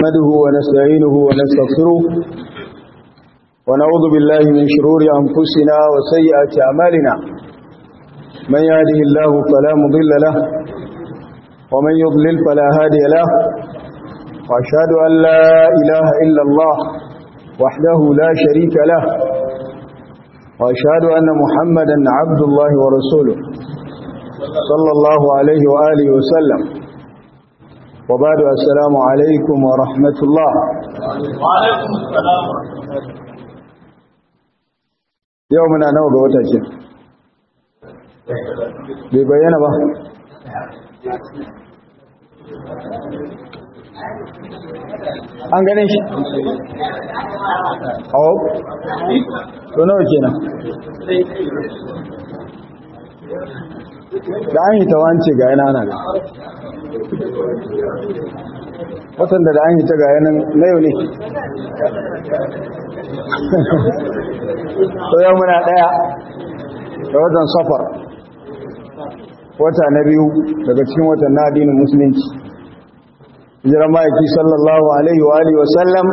نحمده ونستعينه ونستغفره ونعوذ بالله من شرور أنفسنا وسيئات أعمالنا من يهده الله فلا مضل له ومن يضلل فلا هادي له وأشهد أن لا إله إلا الله وحده لا شريك له وأشهد أن محمدا عبد الله ورسوله صلى الله عليه وآله وسلم وبعد السلام عليكم ورحمة الله وعليكم السلام يومنا نوغ وتاكي بيبينا با an gane shi awo to nawa kenan da an yi ta wance ga yana nan watan da an yi ta ga yanan na yau ne to yau muna daya da watan safar wata na biyu daga cikin watan na addinin musulunci hijiran ma'aiki sallallahu alaihi wa alihi wasallam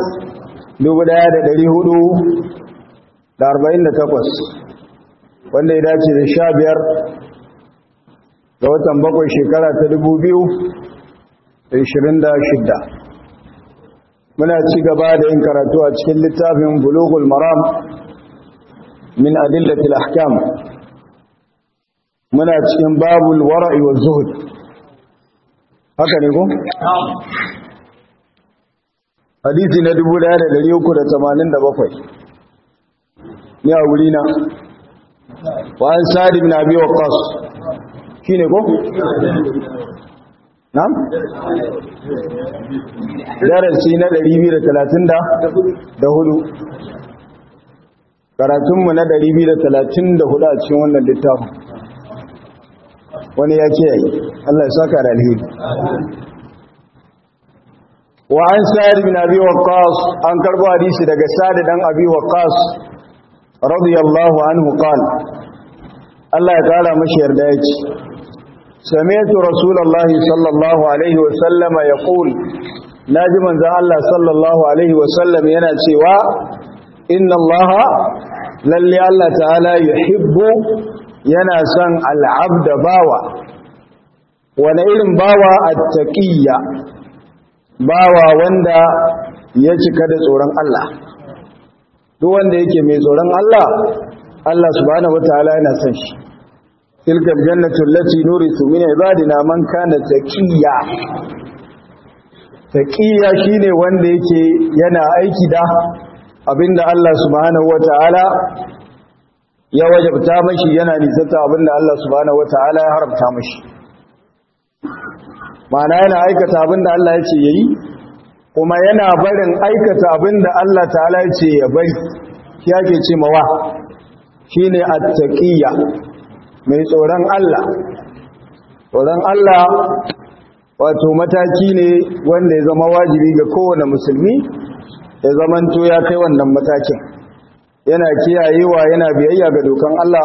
1448 wanda ya dace da sha biyar ga watan bakwai shekara ta dubu biyu da ishirin da shidda muna ci gaba da yin karatu a cikin littafin bulugul maram min adillatil ahkam muna cikin babul wara'i wa zuhud haka ne ko? hadisi na 1387 ni a wuri na wa an sa'ad ibn abi waqqas shine ko na'am darasi na 234 karatunmu na 234 a cikin wannan littafin wani ya ce yayi Allah ya saka da alheri wa an sa'ad ibn abi waqqas an karbo hadisi daga sa'ad dan abi waqqas radiyallahu anhu qala Allah ya kara mashi yarda yace sami'tu rasulullahi sallallahu alaihi wa sallam yaqul naji manzon Allah sallallahu alaihi wa sallam yana cewa inna Allah lalle Allah ta'ala yuhibbu yana son al'abda bawa wani irin bawa attaqiyya bawa wanda ya cika da tsoron Allah duk wanda yake mai tsoron Allah Allah subhanahu wataala yana son shi tilkal jannatu allati nurisu min ibadina man kana taqiyya taqiyya shine wanda yake yana aiki da abinda Allah subhanahu wataala ya wajabta mashi yana nisanta abinda Allah subhanahu wataala ya haramta mashi ma'ana yana aikata abinda Allah ya ce yayi kuma yana barin aikata abinda Allah ta'ala ya ce ya bari shi yake ce mawa shine at-taqiyya mai tsoron Allah tsoron Allah wato mataki ne wanda ya zama wajibi ga kowane musulmi ya zamanto ya kai wannan matakin yana kiyayewa yana biyayya ga dokan Allah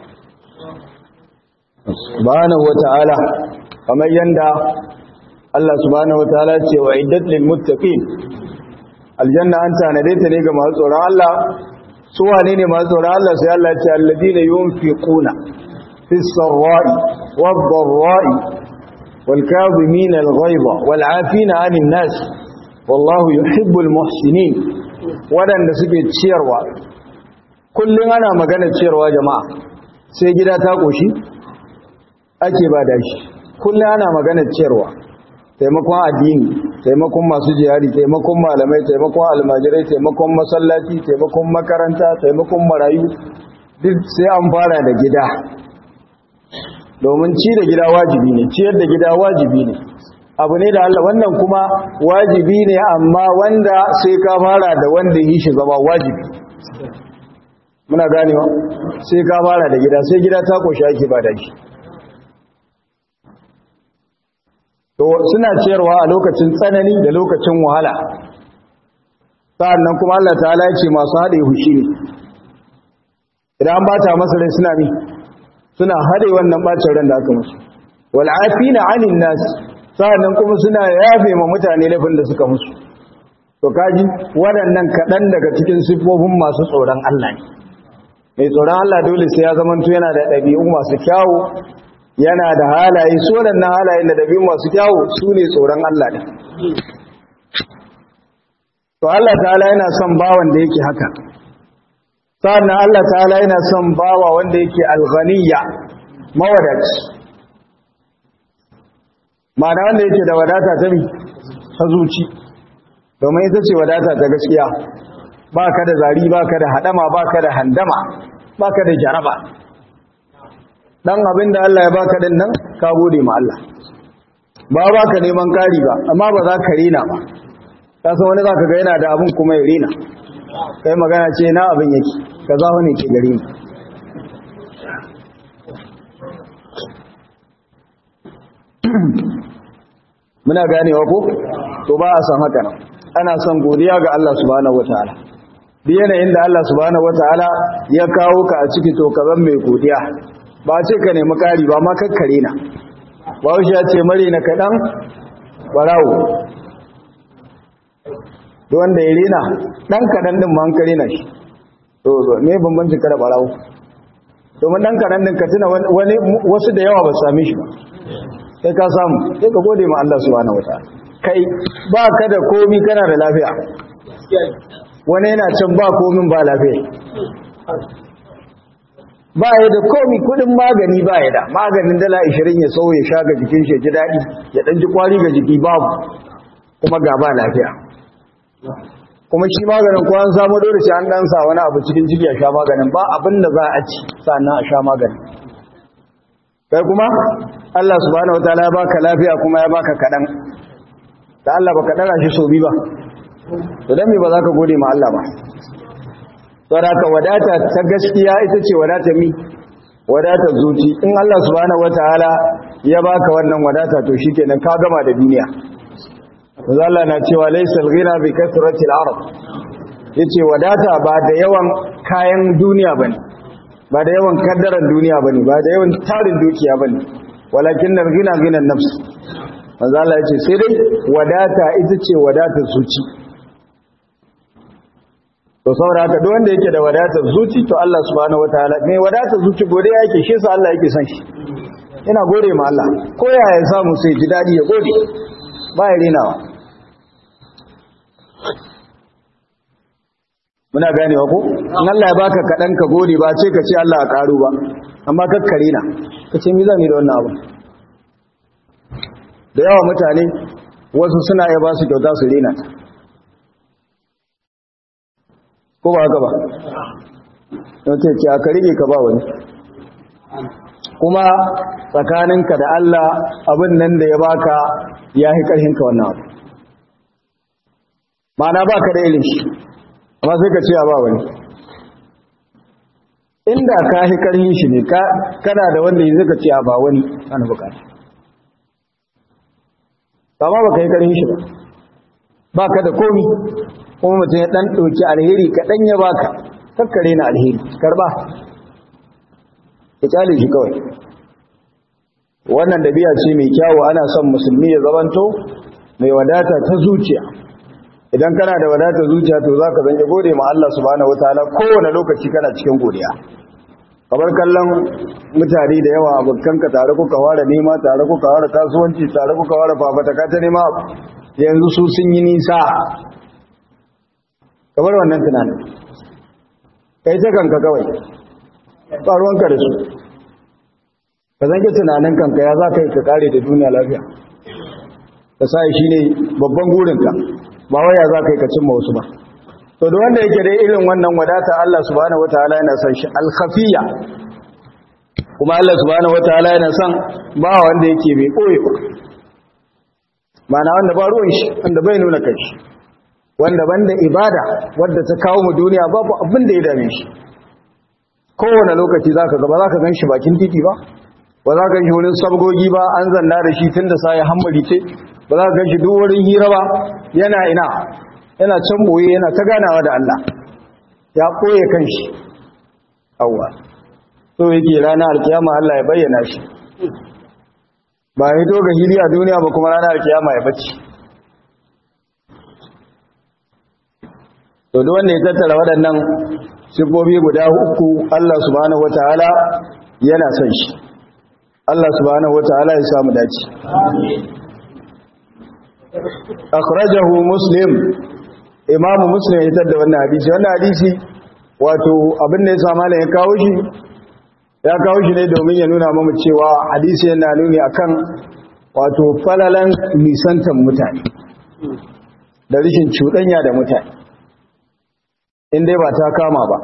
subhanahu wata'ala kamar yanda Allah subhanahu wataala ce wa iddat lil muttaqin aljanna an tanade ta ne ga masu tsoron Allah su wane ne masu tsoron Allah sai Allah ya ce alladina yunfiquna fis sarra'i wad dharra'i wal kadhimina al ghaiza wal 'afina 'anil nas wallahu yuhibbul muhsinin wadanda suke ciyarwa kullun ana magana ciyarwa jama'a sai gida ta koshi ake ba da shi kullun ana magana ciyarwa taimakon addini taimakon masu jihari taimakon malamai taimakon almajirai taimakon masallaci taimakon makaranta taimakon marayu duk sai an fara da gida domin ci da gida wajibi ne ciyar da gida wajibi ne abu ne da Allah wannan kuma wajibi ne amma wanda sai ka fara da wanda yi shi zama wajibi muna ganewa sai ka fara da gida sai gida ta koshi ake ba da shi to suna ciyarwa a lokacin tsanani da lokacin wahala sa'annan kuma Allah ta'ala ya ce masu haɗe hushi ne idan an bata masa rai suna mi suna haɗe wannan bacin ran da aka musu wal afina 'anil nas sa'annan kuma suna yafe ma mutane laifin da suka musu to kaji waɗannan kaɗan daga cikin siffofin masu tsoron Allah ne mai tsoron Allah dole sai ya zamanto yana da ɗabi'u masu kyawu yana da halaye su waɗannan halayen da ɗabi'u masu kyawu su ne tsoron Allah ne to Allah ta'ala yana son bawan da yake haka sannan Allah ta'ala yana son bawa wanda yake alghaniya mawadaci ma'ana wanda yake da wadata ta mi ta zuci domin ita ce wadata ta gaskiya ba ka da zari ba ka da haɗama ba ka da handama ba ka da jaraba ɗan abin da Allah ya baka ɗin nan ka gode ma Allah ba ba ka neman ƙari ba amma ba za ka rena ba ta san wani za ka ga yana da abin kuma ya rena kai magana ce na abin yake ka za wani ke gari ne muna ganewa ko to ba a san haka nan ana son godiya ga Allah subhanahu wataala duk yanayin da Allah subhanahu wataala ya kawo ka a ciki to ka zan mai godiya ba ce ka nemi kari ba ma kakkare na ba shi ya ce mare na kaɗan barawo duk wanda ya rena ɗan kaɗan ɗin ma an kare na shi to me bambancin kada barawo domin ɗan kaɗan ɗin ka tuna wani wasu da yawa ba su same shi ba sai ka samu sai ka gode ma Allah subhanahu wataala kai ba ka da komi kana da lafiya wani yana can ba komin ba lafiya ba ya da komi kudin magani ba ya da maganin dala 20 ya sau ya sha ga jikin shi ji daɗi ya ɗan ji kwari ga jiki babu kuma ga ba lafiya kuma shi maganin ko an samu dole sai an ɗan sa wani abu cikin jiki ya sha maganin ba abin da za a ci sannan a sha maganin kai kuma Allah subhanahu wataala ya baka lafiya kuma ya baka kaɗan da Allah baka ɗara shi so bi ba to dan me ba za ka gode ma Allah ba saboda wadata ta gaskiya ita ce wadata mi wadata zuci in Allah subhanahu wataala ya baka wannan wadata to shikenan ka gama da duniya manzo Allah na cewa laysal ghina bi kasrati al-arab yace wadata ba da yawan kayan duniya bane ba da yawan kaddaran duniya bane ba da yawan tarin dukiya bane walakin al-ghina ghina an-nafs manzo Allah yace sai dai wadata ita ce wadatar zuci to saboda haka duk wanda yake da wadatar zuci to Allah subhanahu wataala mai wadatar zuci gode yake shi sa Allah yake son shi ina gode ma Allah ko ya ya samu sai ji dadi ya gode ba ya renawa muna ganewa ko in Allah ya baka kadan ka gode ba ce ka ce Allah ya karu ba amma kakkare na ka ce mi zan yi da wannan abu da yawa mutane wasu suna ya ba su kyauta su rena ta ko ba haka ba don ce ce aka rige ka ba wani kuma tsakaninka da Allah abin nan da ya baka ya yi ƙarhinka wannan abu ma'ana ba ka da ilin shi amma sai ka ce ba wani inda ka yi ƙarhin shi ne kana da wanda yi zaka ce ba wani ana bukata amma ba ka yi ƙarhin shi ba ba ka da komi kuma mutum ya ɗan ɗauki alheri kaɗan ya baka kakkare na alheri karba ya kyale shi kawai wannan dabi'a ce mai kyawu ana son musulmi ya zamanto mai wadata ta zuciya idan kana da wadata zuciya to zaka zange gode ma Allah subhanahu wataala kowane lokaci kana cikin godiya kamar kallon mutane da yawa abokanka tare kuka fara nema tare kuka fara kasuwanci tare kuka fara fafataka ta nema yanzu su sun yi nisa kamar wannan tunanin kai ta kanka kawai ƙaruwanka da su ka zange tunanin kanka ya za ka yi ka kare da duniya lafiya ka sa shi ne babban gurinka ba waya za ka yi ka cimma wasu ba to da wanda yake dai irin wannan wadata Allah subhanahu wataala yana son shi alkhafiya kuma Allah subhanahu wataala yana son ba wanda yake bai koye ba ma'ana wanda ba ruwan shi wanda bai nuna kai shi wanda banda ibada wadda ta kawo mu duniya babu abin da ya dame shi kowane lokaci zaka ga ba zaka gan shi bakin titi ba ba za ka gan shi wurin sabgogi ba an zanna da shi tun da sa ya hammali ce ba za ka gan shi duk wurin hira ba yana ina yana can boye yana ta ganawa da Allah ya koye kanshi awwa so yake ranar alkiyama Allah ya bayyana shi ba ya to ga hili a duniya ba kuma ranar alkiyama ya bacci to duk wanda ya tattara waɗannan sifofi guda uku Allah subhanahu wataala yana son shi Allah subhanahu wataala ya samu dace akhrajahu muslim imam muslim ya tada wannan hadisi wannan hadisi wato abin da ya sa malam ya kawo shi ya kawo shi ne domin ya nuna mamu cewa hadisi yana nuni akan wato falalan nisantan mutane da rishin cuɗanya da mutane in dai ba ta kama ba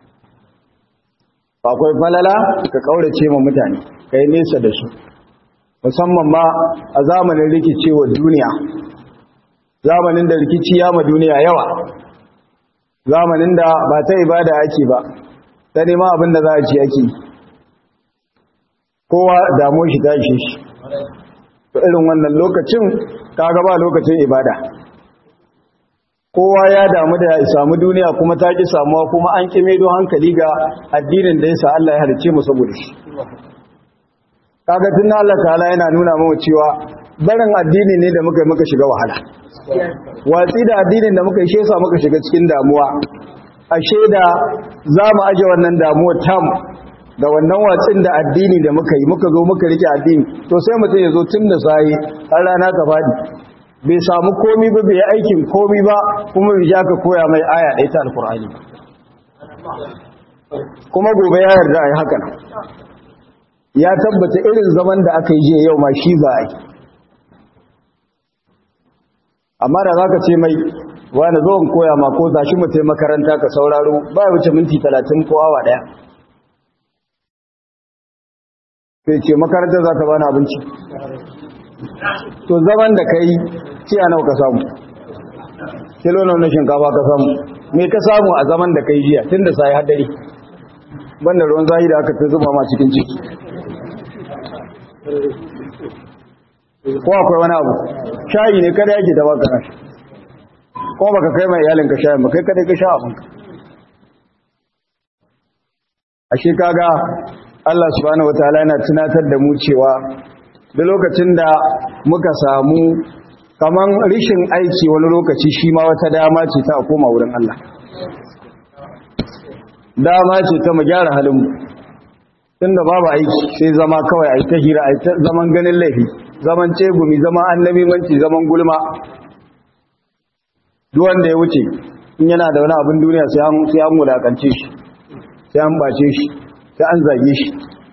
akwai falala ka kaurace ma mutane kai nesa da su musamman ma a zamanin rikicewa duniya zamanin da rikici ya ma duniya yawa zamanin da ba ta ibada ake ba ta nema abin da za a ci ake kowa damu shi ta ishe shi to irin wannan lokacin kaga ba lokacin ibada kowa ya damu da ya samu duniya kuma ta ki samuwa kuma an kime don hankali ga addinin da yasa Allah ya halice mu saboda shi kaga tun Allah ta'ala yana nuna mu cewa barin addini ne da muka yi muka shiga wahala watsi da addinin da muka yi shi yasa muka shiga cikin damuwa ashe da za mu aje wannan damuwar tamu da wannan watsin da addini da muka yi muka zo muka rike addini to sai mutum ya zo tun da sai har rana ta fadi bai samu komi ba bai aikin komi ba kuma bai ja ka koya mai aya ɗaya ta alkur'ani kuma gobe ya yarda a yi haka ya tabbata irin zaman da aka yi jiya yau ma shi za a yi amma da za ka ce mai wani zo koya ma ko za shi mu makaranta ka sauraro ba ya wuce minti talatin ko awa ɗaya sai ce makarantar za ta bani abinci to zaman da ka yi ciya nawa ka samu kilo na shinkafa ka samu me ka samu a zaman da ka yi jiya tun da sai hadari banda ruwan zahi da aka ta zuba ma cikin ciki ko akwai wani abu shayi ne kada yake da baka nashi kuma baka kai mai iyalinka shayin ba kai kada ka sha abinka ashe kaga Allah subhanahu wataala yana tunatar da mu cewa da lokacin da muka samu kaman rishin aiki wani lokaci shi ma wata dama ce ta koma wurin Allah dama ce ta mu gyara halinmu tunda babu aiki sai zama kawai a ta hira a ta zaman ganin laifi zaman cegumi zaman annabi manci zaman gulma duk wanda ya wuce in yana da wani abin duniya sai an sai an mulakance shi sai an bace shi sai an zage shi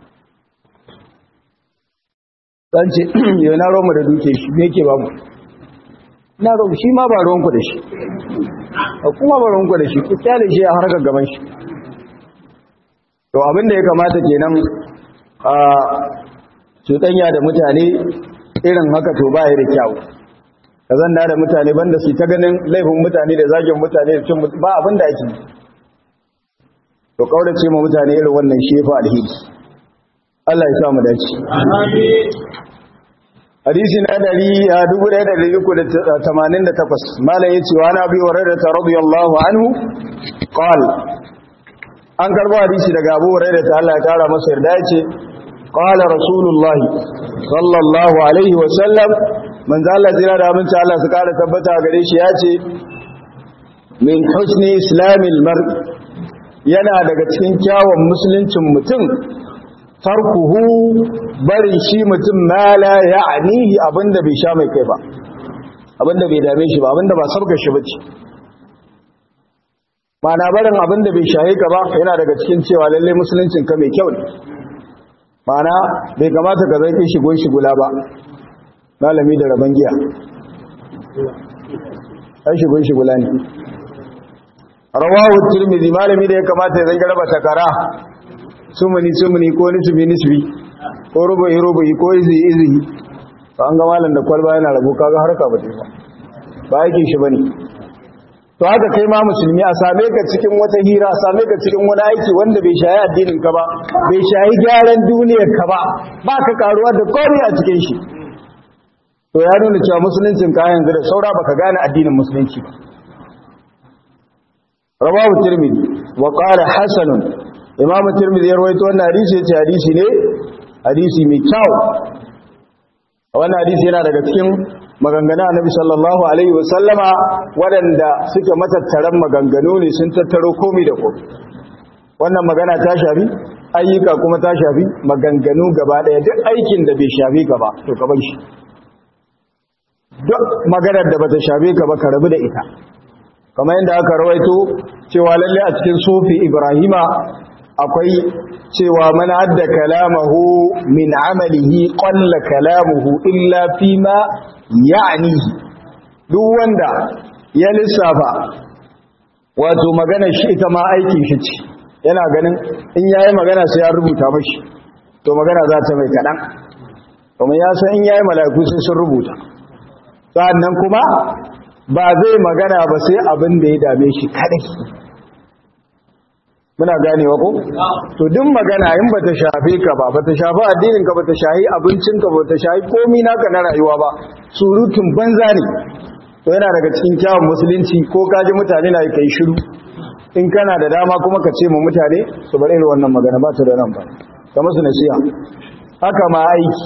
dan ce yau na romu da duke shi me yake ba mu na romu shi ma ba ruwanku da shi kuma ba ruwanku da shi ku kyale shi a harkar gaban shi to abin da ya kamata kenan a cuɗanya da mutane irin haka to ba ya da kyau ka zanda da mutane banda su ta ganin laifin mutane da zagin mutane da cin ba abin da ake to kaurace ma mutane irin wannan shefa alheri Allah ya sa mu dace hadisi na dari a 1388 malam yace wa nabi hurairah radiyallahu anhu qala an karbo hadisi daga Abu Hurairah ta Allah ya kara masa yarda yace qala rasulullah sallallahu alaihi wa sallam manzo Allah jira da abinci Allah su kara tabbata gare shi yace min husni islamil mar yana daga cikin kyawun musuluncin mutum tarkuhu barin shi mutum ma la ya'nihi abinda bai sha mai kai ba abinda bai dame shi ba abinda ba sabga shi bace mana barin abinda bai shaye ka ba yana daga cikin cewa lalle musuluncin ka mai kyau ne mana bai kamata ka zai shi gon shigula ba malami da raban giya ai shi gon shigula ne rawahu tirmidhi malami da ya kamata ya zanga raba takara sumuni sumuni ko nisbi nisbi ko rubu'i rubu'i ko izi izi to an ga malam da kwalba yana rabu kaga harka ba ba ba yake shi bane to haka kai ma musulmi a same ka cikin wata hira a same ka cikin wani aiki wanda bai shayi addinin ka ba bai shayi gyaran duniyar ka ba ba ka karuwa da komai a cikin shi to ya nuna cewa musuluncin ka yanzu da saura baka gane addinin musulunci ba rawahu tirmidhi wa qala hasanun imamu tirmidhi ya rawaito wannan hadisi yace hadisi ne hadisi mai kyau wannan hadisi yana daga cikin maganganun annabi sallallahu alaihi wasallama waɗanda suke matattaran maganganu ne sun tattaro komai da komai wannan magana ta shafi ayyuka kuma ta shafi maganganu gaba ɗaya duk aikin da bai shafi ka ba to ka bar shi duk maganar da bata shafe ka ba ka rabu da ita kamar yadda aka rawaito cewa lalle a cikin sufi ibrahima akwai cewa man adda kalamahu min amalihi qalla kalamuhu illa fima ya'nihi duk wanda ya lissafa wato magana shi ita ma aikin shi ce yana ganin in yayi magana sai ya rubuta mashi to magana za ta mai kadan kuma ya san in yayi mala'iku sai sun rubuta sannan kuma ba zai magana ba sai abin da ya dame shi kadai muna ganewa ko to duk magana in bata shafe ka ba bata shafi addinin ka bata shahi abincin ka bata shahi komai naka na rayuwa ba surutun banza ne to yana daga cikin kyawun musulunci ko kaji mutane na kai shiru in kana da dama kuma ka ce mu mutane su bar irin wannan magana ba ta da nan ba ka musu nasiha haka ma aiki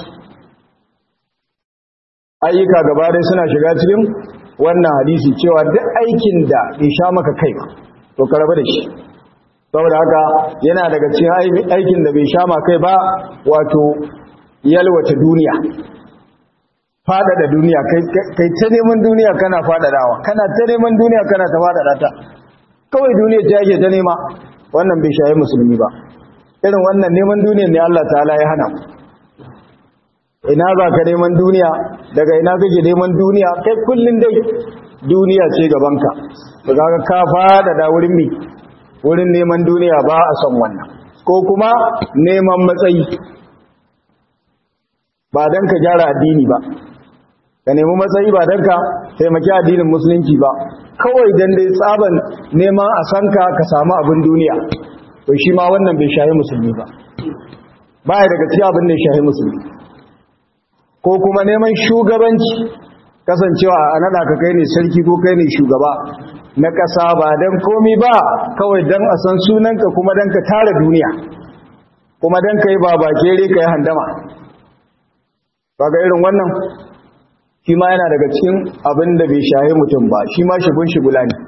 ayyuka gaba dai suna shiga cikin wannan hadisi cewa duk aikin da bai sha maka kai ba to ka rabu da shi saboda haka yana daga cikin aikin da bai sha maka kai ba wato yalwata duniya fadada duniya kai ta neman duniya kana fadadawa kana ta neman duniya kana ta fadada ta kawai duniya ta yake ta nema wannan bai shayi musulmi ba irin wannan neman duniya ne Allah ta'ala ya hana ina za ka neman duniya daga ina kake neman duniya kai kullun dai duniya ce gabanka da kaga ka fada da wurin mi wurin neman duniya ba a son wannan ko kuma neman matsayi ba dan ka gyara addini ba ka nemi matsayi ba dan ka taimaki addinin musulunci ba kawai dan dai tsaban neman a sanka ka samu abin duniya to shi ma wannan bai shahi musulmi ba baya daga cikin abin da ya shahi musulmi ko kuma neman shugabanci kasancewa a nada ka kai ne sarki ko kai ne shugaba na ƙasa ba don komi ba kawai don a san sunanka kuma don ka tara duniya kuma don ka yi babakere ka yi handama ba ga irin wannan shi ma yana daga cikin abin da bai shahi mutum ba shi ma shigun shigula ne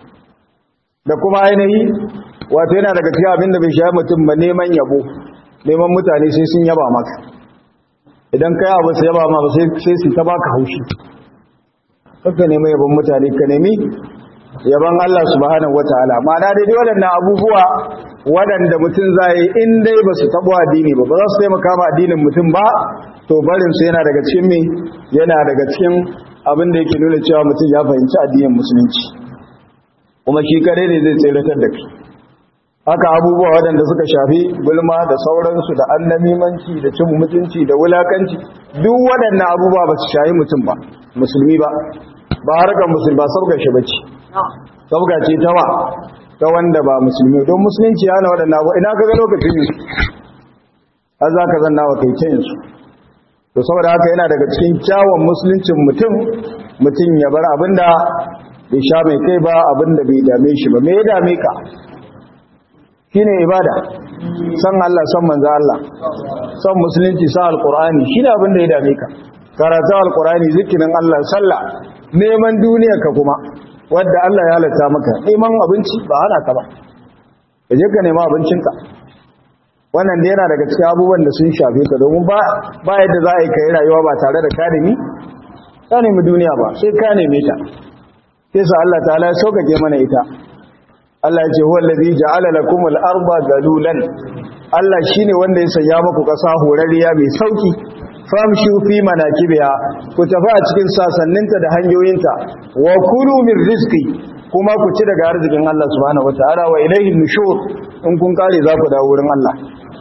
da kuma ainihi wato yana daga cikin abin da bai shahi mutum ba neman yabo neman mutane sai sun yaba maka idan kai abu sai yaba ma sai su ta baka haushi kaka nemi yabon mutane ka nemi yaban Allah subhanahu wataala ma'ana dai waɗannan abubuwa waɗanda mutum zai in dai ba su tabo addini ba ba za su taimaka ma addinin mutum ba to barin su yana daga cikin me yana daga cikin abin da yake nuna cewa mutum ya fahimci addinin musulunci kuma shi kare ne zai tseratar da kai haka abubuwa waɗanda suka shafi gulma da sauransu da annamimanci da cin mutunci da wulakanci duk waɗannan abubuwa ba su shayi mutum ba musulmi ba ba harkar musulmi ba sabga shi bace sabga ce ta wa ta wanda ba musulmi don musulunci yana waɗannan abubuwa ina ka ga lokacin yin har za ka zanna wa kai yin su to saboda haka yana daga cikin kyawun musuluncin mutum mutum ya bar abin da bai sha mai kai ba abin da bai dame shi ba me ya dame ka shine ibada san Allah san manzo Allah san musulunci san alqur'ani shine abin da ya dame ka karatu alqur'ani zikirin Allah sallah neman duniya ka kuma wanda Allah ya halatta maka neman abinci ba hana ka ba kaje ka nema abincin ka wannan da yana daga cikin abubuwan da sun shafe ka domin ba ba yadda za a yi kai rayuwa ba tare da ka nemi ka nemi duniya ba sai ka neme ta sai sa Allah ta'ala ya sauƙaƙe mana ita Allah ya ce huwa allazi ja'ala lakum al-arda dalulan Allah shine wanda ya sanya muku kasa horariya mai sauki famshu fi manakibiha ku tafi a cikin sasanninta da hanyoyinta wa kulu min rizqi kuma ku ci daga arzikin Allah subhanahu wataala wa ilayhi nushur in kun kare za ku dawo wurin Allah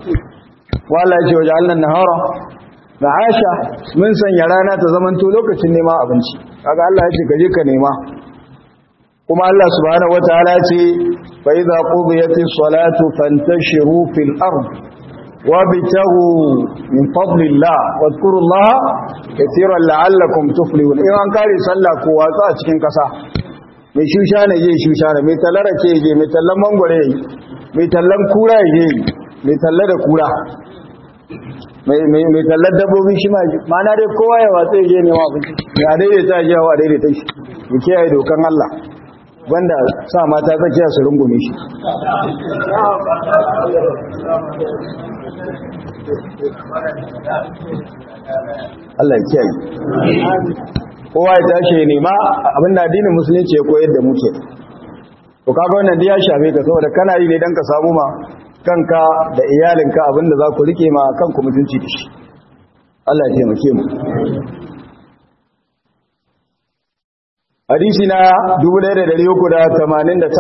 wa Allah ya ce waja'alna an-nahara ma'asha mun sanya rana ta zamanto lokacin neman abinci kaga Allah ya ce ka je ka nema kuma Allah subhanahu wataala ce fa idza qudiyatis salatu fantashiru fil ard wabtaghu min fadlillah wadhkurullaha katiran la'allakum tuflihun in an kare sallah ko watsa a cikin kasa mai shusha ne je shusha ne mai tallara ce je mai tallan mangware mai tallan kura je mai talla da kura mai tallar dabbobi shi ma mana dai kowa ya watsa ya je nema abinci ya daidaita ya jawo a daidaita shi ya kiyaye dokan Allah wanda sa mata tsakiya su rungume shi Allah ya kiyaye kowa ya tashi ya nema abinda addinin musulunci ya koyar da muke to kaga wannan ya shafe ka saboda kana yi ne dan ka samu ma kanka da iyalinka abinda za ku rike ma kanku mutunci da shi Allah ya taimake mu hadisi na 1389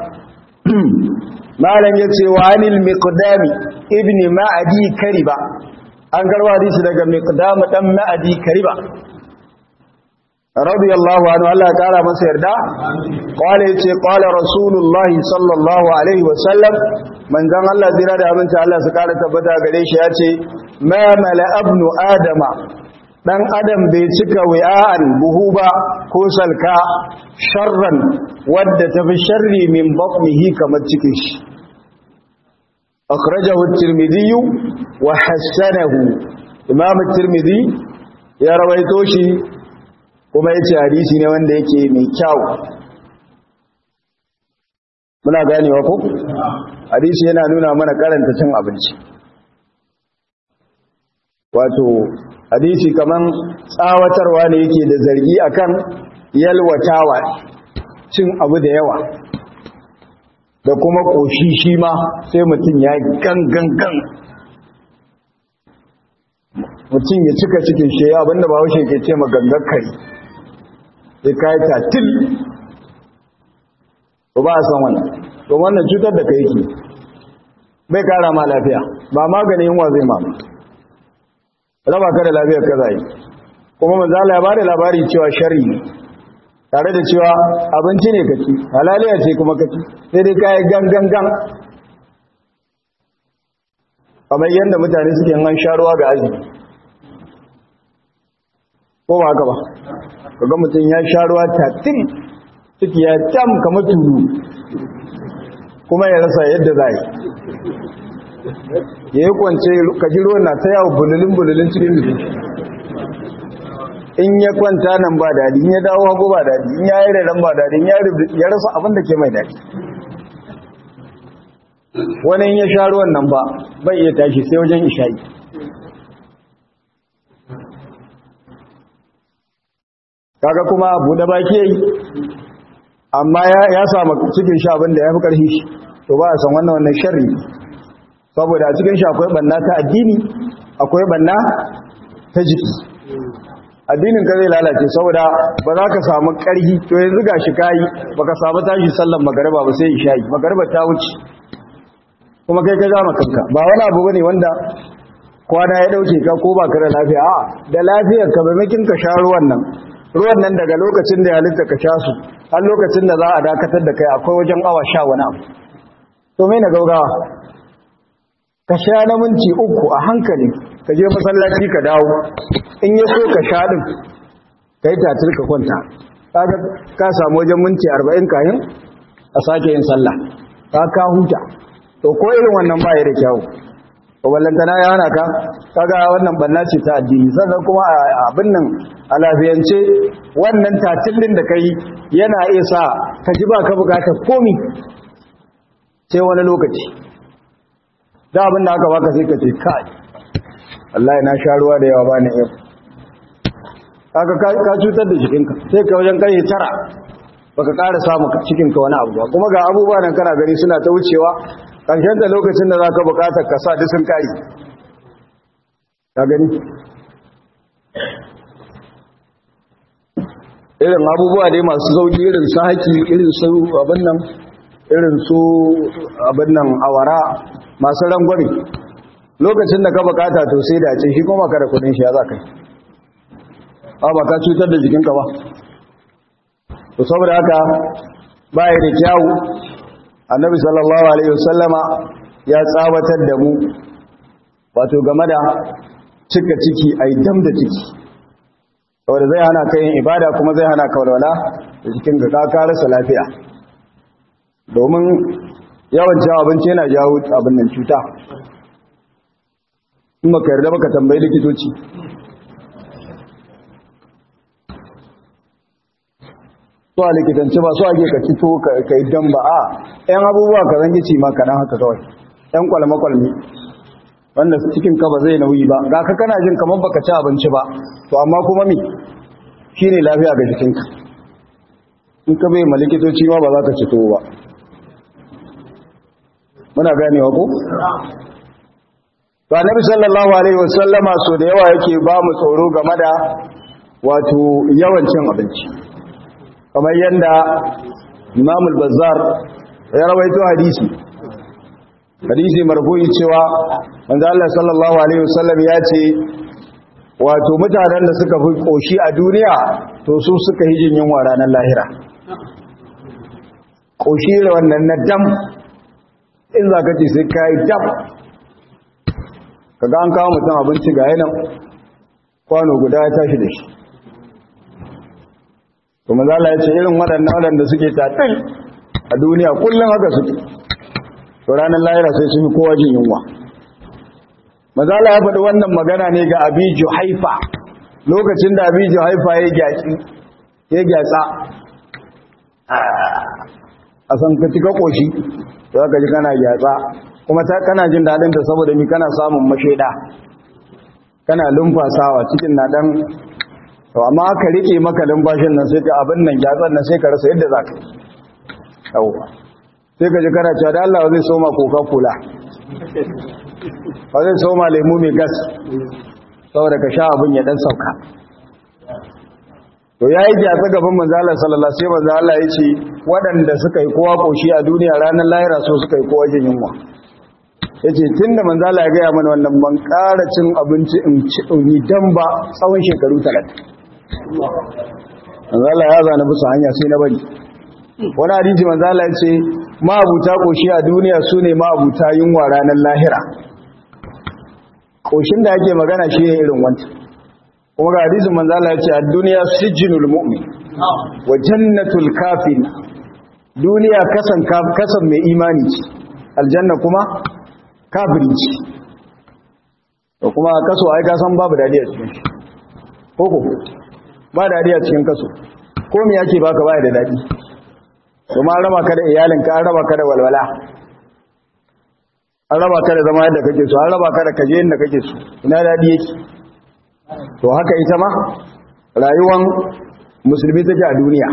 malam yace wa anil miqdami ibn ma'adi kariba an garwa hadisi daga miqdam dan ma'adi kariba radiyallahu anhu Allah ya kara masa yarda qala yace qala rasulullah sallallahu alaihi wa sallam manzon Allah zira da abinci Allah su kara tabbata gare shi yace ma mala abnu adama dan adam bai cika wi'an buhu ba ko salka sharran wadda tafi sharri min batnihi kamar cikin shi akhrajahu at-tirmidhi wa hasanahu imam at-tirmidhi ya rawaito shi kuma yace hadisi ne wanda yake mai kyau muna ganewa ko hadisi yana nuna mana karanta cin abinci wato hadisi kaman tsawatarwa ne yake da zargi akan yalwatawa cin abu da yawa da kuma koshi shi ma sai mutum ya gangan mutum ya cika cikin shi abinda ba haushe ke ce ma gangar kari sai ka yi tatil ba a san wannan don wannan cutar da ka yake bai kara ma lafiya ba maganin yunwa zai mama raba ka da lafiyar ka zai kuma manzala ya bada labari cewa shari ne tare da cewa abinci ne kaci halaliya ce kuma kaci sai dai kayi gangan gan kamar yadda mutane suke yan sharuwa ga azumi ko ba haka ba kaga mutum ya sharuwa tatin ciki ya tam kamar tulu kuma ya rasa yadda za yi ya yi kwance kaji ruwan na ta yawo bululin-bululin cikin jiki in ya kwanta nan ba daɗi in ya dawo hagu ba daɗi in ya yi rairan ba daɗi in ya rasa abin da ke mai daɗi wani in ya sha ruwan nan ba bai iya tashi sai wajen isha'i kaga kuma buɗe baki yayi amma ya samu cikin sha abin da ya fi ƙarfi shi to ba a san wannan wannan sharri saboda a cikin shi akwai banna ta addini akwai banna ta jiki addinin ka zai lalace saboda ba za ka samu ƙarfi to yanzu ga shi kayi ba ka samu tashi sallan magariba ba sai isha'i magariba ta wuce kuma kai ka zama kanka ba wani abu bane wanda kwana ya dauke ka ko ba ka da lafiya a da lafiyar ka maimakin ka sha ruwan nan ruwan nan daga lokacin da ya halitta ka sha su har lokacin da za a dakatar da kai akwai wajen awa sha wani abu to mai na gaugawa ka sha na minti uku a hankali ka je masallaci ka dawo in ya so ka sha din ka yi tatil ka kwanta ka samu wajen minti arba'in kayan a sake yin sallah ka ka huta to ko irin wannan ba ya da kyau to ballantana ya hana ka kaga wannan banna ce ta addini sannan kuma abin nan a lafiyance wannan tatilin da kai yana iya sa ka ji ba ka bukata komi sai wani lokaci da abin da aka baka sai ka ce kai Allah na sha ruwa da yawa ba ni yau kaga ka cutar da jikinka sai ka wajen kai tara baka ƙara samu cikinka wani abu ba kuma ga abubuwa nan kana gani suna ta wucewa ƙarshen da lokacin da za ka buƙatar ka sa duk sun ƙari ka gani irin abubuwa dai masu sauƙi irin su haƙi irin su abin nan irin su abin nan awara masu rangwame lokacin da ka buƙata to sai da ce shi kuma ka da kudin shi ya za ka yi ba ka cutar da jikinka ba to saboda haka baya da kyawu annabi sallallahu alaihi wasallama ya tsawatar da mu wato game da cika ciki ai dam da ciki saboda zai hana ka yin ibada kuma zai hana ka walwala da cikin ka ka rasa lafiya domin yawan cin abinci yana jawo abin nan cuta in baka yarda baka tambayi likitoci so a likitanci ba so ake ka fito ka yi dan ba a yan abubuwa ka zangi ci ma kaɗan haka kawai yan kwalme-kwalme wanda cikin ka ba zai nauyi ba ga ka kana jin kamar baka ci abinci ba to amma kuma mi shine lafiya ga jikinka in ka bai ma likitoci ma ba za ka ci tuwo ba muna ganewa ko to annabi sallallahu alaihi wasallama so da yawa yake ba mu tsoro game da wato yawan cin abinci kamar yanda Imam al-Bazzar ya rawaito hadisi hadisi marfu'i cewa manzo Allah sallallahu alaihi wasallam ya ce wato mutanen da suka fi koshi a duniya to su suka yi jin yunwa ranar lahira koshi da wannan na dam in za ka ce sai ka yi dam kaga an kawo mutum abinci ga yanan kwano guda ya tashi da shi kuma zala ya ce irin waɗannan waɗanda suke tatil a duniya kullum haka suke to ranar lahira sai sun yi kowa jin yunwa mazala ya faɗi wannan magana ne ga abiju haifa lokacin da abiju haifa ya gyatsa a san ka cika ƙoshi to aka ji kana gyatsa kuma ta kana jin daɗin ta saboda mi kana samun mashaida kana lumfasawa cikin na ɗan to amma aka rike maka lumfashin nan sai ka abin nan gyatsan nan sai ka rasa yadda za ka yi sai ka ji kana cewa da Allah zai soma coca cola ba zai soma lemu mai gas saboda ka sha abin ya dan sauka to yayi gyatsa gaban manzo Allah sallallahu alaihi wasallam sai manzo Allah ya ce waɗanda suka yi kowa koshi a duniya ranar lahira so suka yi kowa jin yunwa yace tunda manzo Allah ya ga mana wannan ban ƙara cin abinci in ci in yi dan ba tsawon shekaru 30 manzo Allah ya zana bisa hanya sai na bari wani hadisi manzo Allah ya ce ma'abuta koshi a duniya sune ma'abuta yunwa ranar lahira koshin da ake magana shi ne irin wancan kuma ga hadisin manzo Allah ya ce ad-dunya sijnul mu'min wa jannatul kafir duniya kasan kasan mai imani ce aljanna kuma kafiri ce to kuma kaso ai ka san babu dadi a cikin shi koko ba dadi a cikin kaso ko me yake baka baya da dadi kuma an raba ka da iyalinka an raba ka da walwala an raba ka da zama yadda kake so an raba ka da kaje yadda kake so ina dadi yake to haka ita ma rayuwan musulmi take a duniya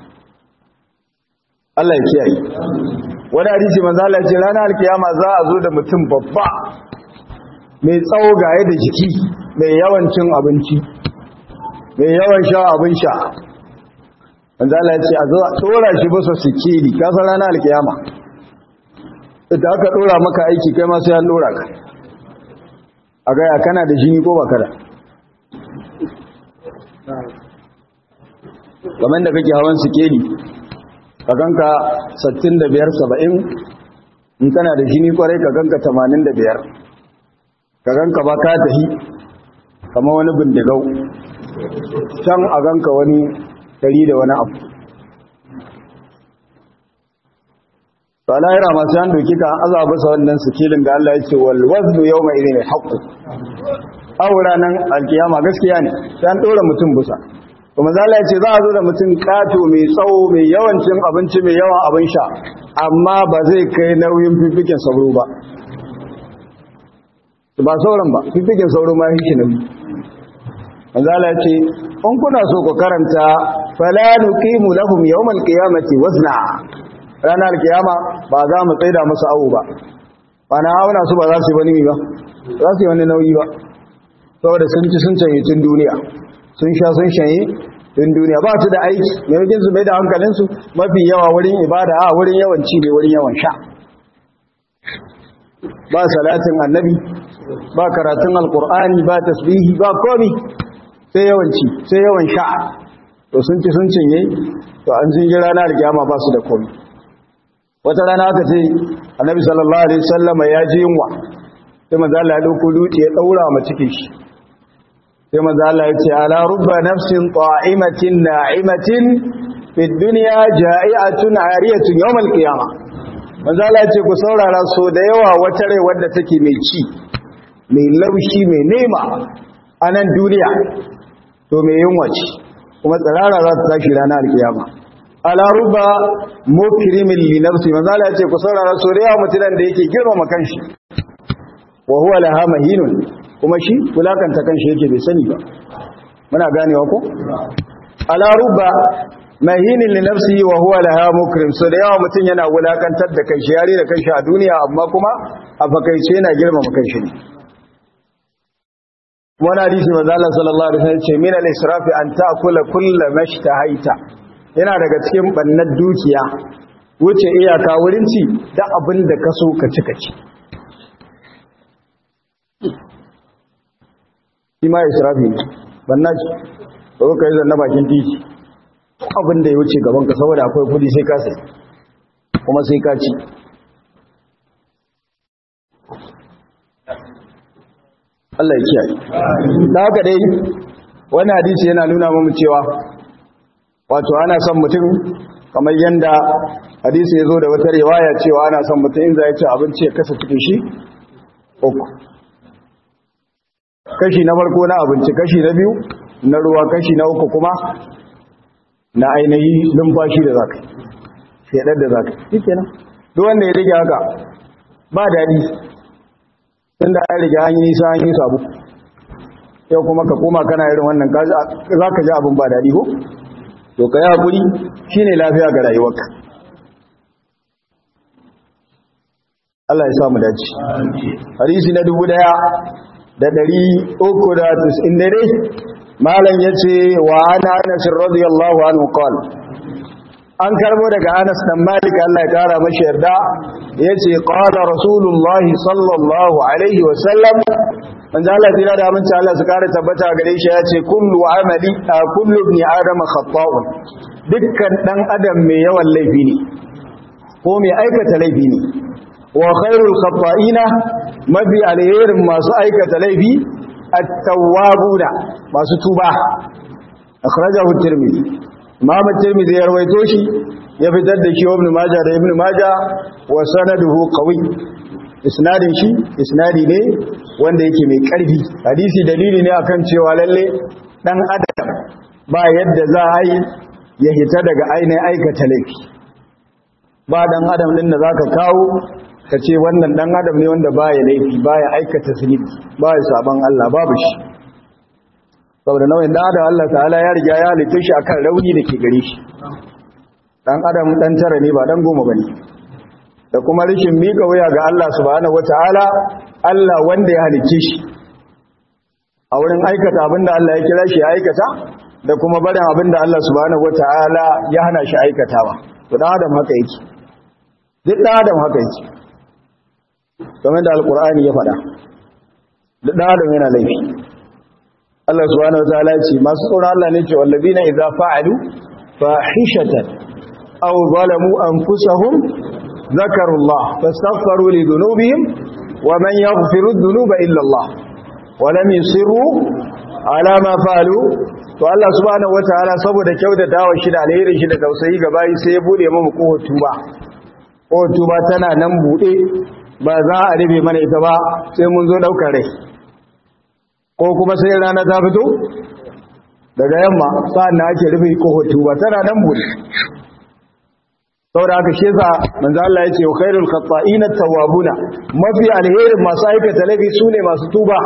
Allah ya kiyaye wani hadisi manzo Allah ya ce ranar alkiyama za a zo da mutum babba mai tsawo gaye da jiki mai yawan cin abinci mai yawan sha abin sha manzo Allah ya ce a zo a tsora shi bisa sikeli ka san ranar alkiyama idan aka dora maka aiki kai ma sai an dora ka a ga ya kana da jini ko baka da kamar da kake hawan sikeli ka ganka 65 70 in kana da jini kwarai ka ganka 85 ka ganka ba ka tahi kamar wani bindigau can a ganka wani dari da wani abu to alayira masu yan doki ka azaba sa wannan sikilin da Allah ya ce wal waznu yawma idhin haqq awra nan alkiyama gaskiya ne sai an dora mutum busa kuma zala ce za a zo da mutum kato mai tsawo mai yawan cin abinci mai yawan abin sha amma ba zai kai nauyin fifikin sauro ba ba sauran ba fifikin sauro ma shi nauyi zala ce in kuna so ku karanta fala nuqimu lahum yawmal qiyamati wazna ranar kiyama ba za mu tsaida musu awo ba ba na auna su ba za su yi wani ba za su yi wani nauyi ba saboda sun ci sun canye tun duniya sun sha sun shanye din duniya ba su da aiki maimakon su mai da hankalinsu mafi yawa wurin ibada a wurin yawan ci ne wurin yawan sha ba salatin annabi ba karatun alkur'ani ba tasbihi ba komi sai yawan ci sai yawan sha to sun ci sun cinye to an sun ji ranar alkiyama ba su da komi wata rana aka ce annabi sallallahu alaihi wasallam ya ji yunwa sai manzo Allah ya dauko dutse ya daura ma cikin shi sai maza Allah ya ce ala rubba nafsin ta'imatin na'imatin fid dunya ja'iatun 'ariyatun yawmal qiyamah maza Allah ya ce ku saurara so da yawa wata rai wadda take mai ci mai laushi mai nema a nan duniya to mai yunwa ce kuma tsirara za ta tashi ranar alkiyama ala ruba mukrimin li nafsi manzo Allah ya ce ku saurara so da yawa mutunan da yake girmama kanshi wa huwa laha mahinun kuma shi wulakanta kanshi yake bai sani ba muna ganewa ko ala ruba mahinin li nafsihi wa huwa laha mukrim so da yawa mutun yana wulakantar da kanshi yare da kanshi a duniya amma kuma a fakaice yana girmama kanshi ne wani hadisi manzo Allah sallallahu alaihi wasallam ce min al-israfi an ta'kula kullu mashtahaita yana daga cikin bannar dukiya wuce iyaka wurin ci da abin da ka so ka ci ka ci shi ma israfi ne banna ci ba ka yi zanna bakin titi abin da ya wuce gaban ka saboda akwai kudi sai ka sai kuma sai ka ci Allah ya kiyaye da haka dai wani hadisi yana nuna mamu cewa wato ana son mutum kamar yanda hadisi ya zo da wata riwaya cewa ana son mutum in za ya ci abinci ya kasa cikin shi uku kashi na farko na abinci kashi na biyu na ruwa kashi na uku kuma na ainihi numfashi da zaka shedar da zaka shi kenan duk wanda ya rige haka ba daɗi tun da an rige an yi nisa an yi sabu yau kuma ka koma kana irin wannan za ka ji abin ba daɗi ko to ka yi haƙuri shi ne lafiya ga rayuwarka Allah ya samu dace hadisi na dubu daya da ɗari uku da tus'in dare malam ya ce wa ana anasin radiyallahu anhu qal an karbo daga anas dan malik Allah ya kara mashi yarda ya ce qala rasulullahi sallallahu alaihi wa sallam manzo Allah tira da aminci Allah su kara tabbata gare shi ya ce kullu amali kullu ibn adam khata'un dukkan dan adam mai yawan laifi ne ko mai aikata laifi ne wa khairul khata'ina mafi alherin masu aikata laifi at-tawwabuna masu tuba akhrajahu at-tirmidhi imam at-tirmidhi ya rawaito shi ya fitar da shi ibn majah da ibn majah wa sanaduhu qawi isnadin shi isnadi ne wanda yake mai karfi hadisi dalili ne akan cewa lalle dan adam ba yadda za a yi ya hita daga ainihin aikata laifi ba dan adam din da zaka kawo ka ce wannan dan adam ne wanda baya laifi baya aikata zunubi baya saban Allah babu shi saboda nauyin dan adam Allah ta'ala ya riga ya halitta shi akan rauni da ke gare shi dan adam dan tara ne ba dan goma bane da kuma rishin mika waya ga Allah subhanahu wataala Allah wanda ya halicce shi a wurin aikata abinda Allah ya kira shi ya aikata da kuma barin abinda Allah subhanahu wataala ya hana shi aikatawa to dan adam haka yake duk dan adam haka yake kamar da alkur'ani ya faɗa da ɗan adam yana laifi Allah subhanahu wataala ya ce masu tsoron Allah ne ce wallazina idza fa'alu fahishatan aw zalamu anfusahum zakarullah fastaghfiru li dhunubihim wa man yaghfiru dhunuba illa Allah wa lam yusiru ala ma fa'alu to Allah subhanahu wataala saboda kyautatawa shi da alheri shi da tausayi ga bayi sai ya bude mu kohon tuba kohon tuba tana nan bude ba za a rufe mana ita ba sai mun zo daukar rai ko kuma sai rana ta fito daga yamma sa'an na ake rufe kohoto ba tana nan bude saboda haka shi yasa manzo Allah ya ce khairul khata'ina tawwabuna mafi alherin masu aikata laifi sune masu tuba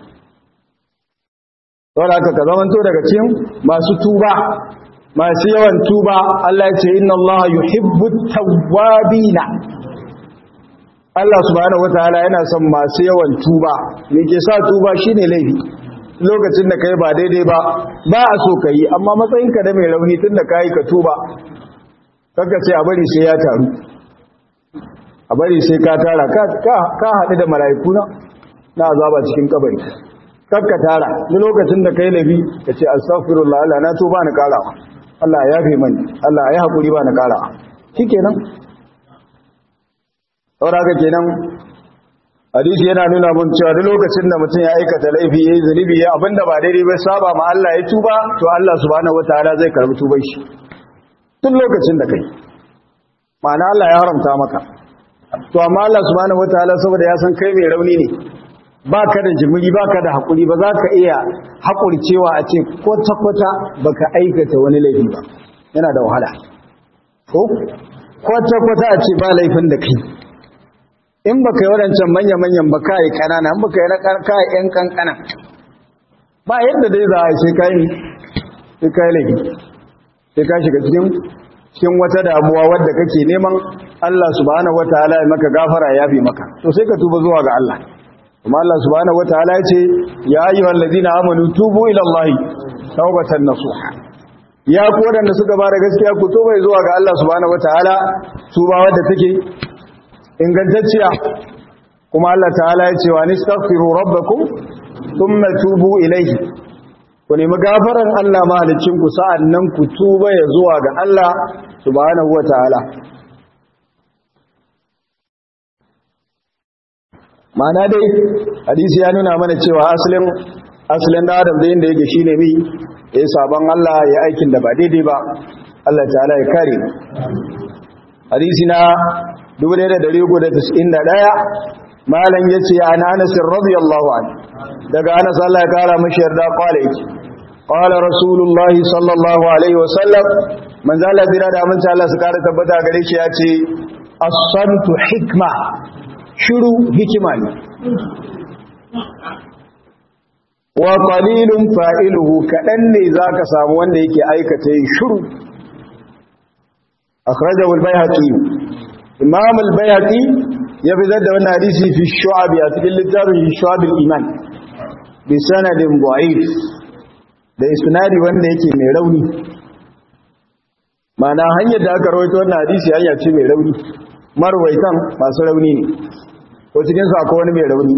saboda haka ka zamanto daga cikin masu tuba masu yawan tuba Allah ya ce inna Allah yuhibbut tawwabina Allah subhanahu wataala yana son masu yawan tuba me ke sa tuba shine laifi lokacin da kai ba daidai ba ba a so kai amma matsayinka da mai rauni tunda kai ka tuba kaga sai a bari sai ya taru a bari sai ka tara ka ka haɗu da mala'iku na na azaba cikin kabari kakka tara ni lokacin da kai laifi ka ce astaghfirullah Allah na tuba ni karawa Allah ya yafe mani Allah ya hakuri ba ni karawa shikenan saboda haka kenan hadisi yana nuna mun cewa duk lokacin da mutum ya aikata laifi yayi zunubi ya abinda ba daidai ba saba ma Allah ya tuba to Allah subhanahu wataala zai karbi tuban shi tun lokacin da kai ma'ana Allah ya haramta maka to amma Allah subhanahu wataala saboda ya san kai mai rauni ne baka da jimiri baka da hakuri ba za ka iya hakurcewa a ce kwata-kwata baka aikata wani laifi ba yana da wahala ko kwata-kwata a ce ba laifin da kai in baka yi waɗancan manya-manyan ba ka yi ƙanana in baka yi na ƙarƙa ‘yan ƙanƙana ba yadda dai za a sai ka yi sai ka yi laifi sai ka shiga cikin cikin wata damuwa wadda kake neman Allah subhanahu wataala ya maka gafara ya bi maka to sai ka tuba zuwa ga Allah kuma Allah subhanahu wataala ya ce ya ayyuhal ladina amanu tubu ila Allah tawbatan nasuha ya ku wadanda suka ba da gaskiya ku tuba zuwa ga Allah subhanahu wataala tuba wadda take ingantacciya kuma Allah ta'ala ya ce wa nastaghfiru rabbakum thumma tubu ilayhi ku nemi gafaran Allah mahalicin ku sa'annan ku tuba ya zuwa ga Allah subhanahu wataala ma'ana dai hadisi ya nuna mana cewa asalin asalin da adam da yanda yake shine mi ya sabon Allah ya aikin da ba daidai ba Allah ta'ala ya kare hadisi na 1391 malam yace an Anas radiyallahu anhu daga Anas Allah ya kara mishi yarda kwale yake qala rasulullah sallallahu alaihi wasallam manzo Allah dira da mun Allah su kara tabbata gare shi yace as-santu hikma shiru hikima ne wa qalilun fa'iluhu kadan ne zaka samu wanda yake aikata yin shiru akhrajahu al-bayhaqi imam al-bayhaqi ya fitar da wannan hadisi fi shu'ab a cikin littafin shu'ab al-iman bi sanadin da'if da isnadi wanda yake mai rauni mana hanyar da aka rawaito wannan hadisi hanya ce mai rauni marwaitan masu rauni ne ko cikin su akwai wani mai rauni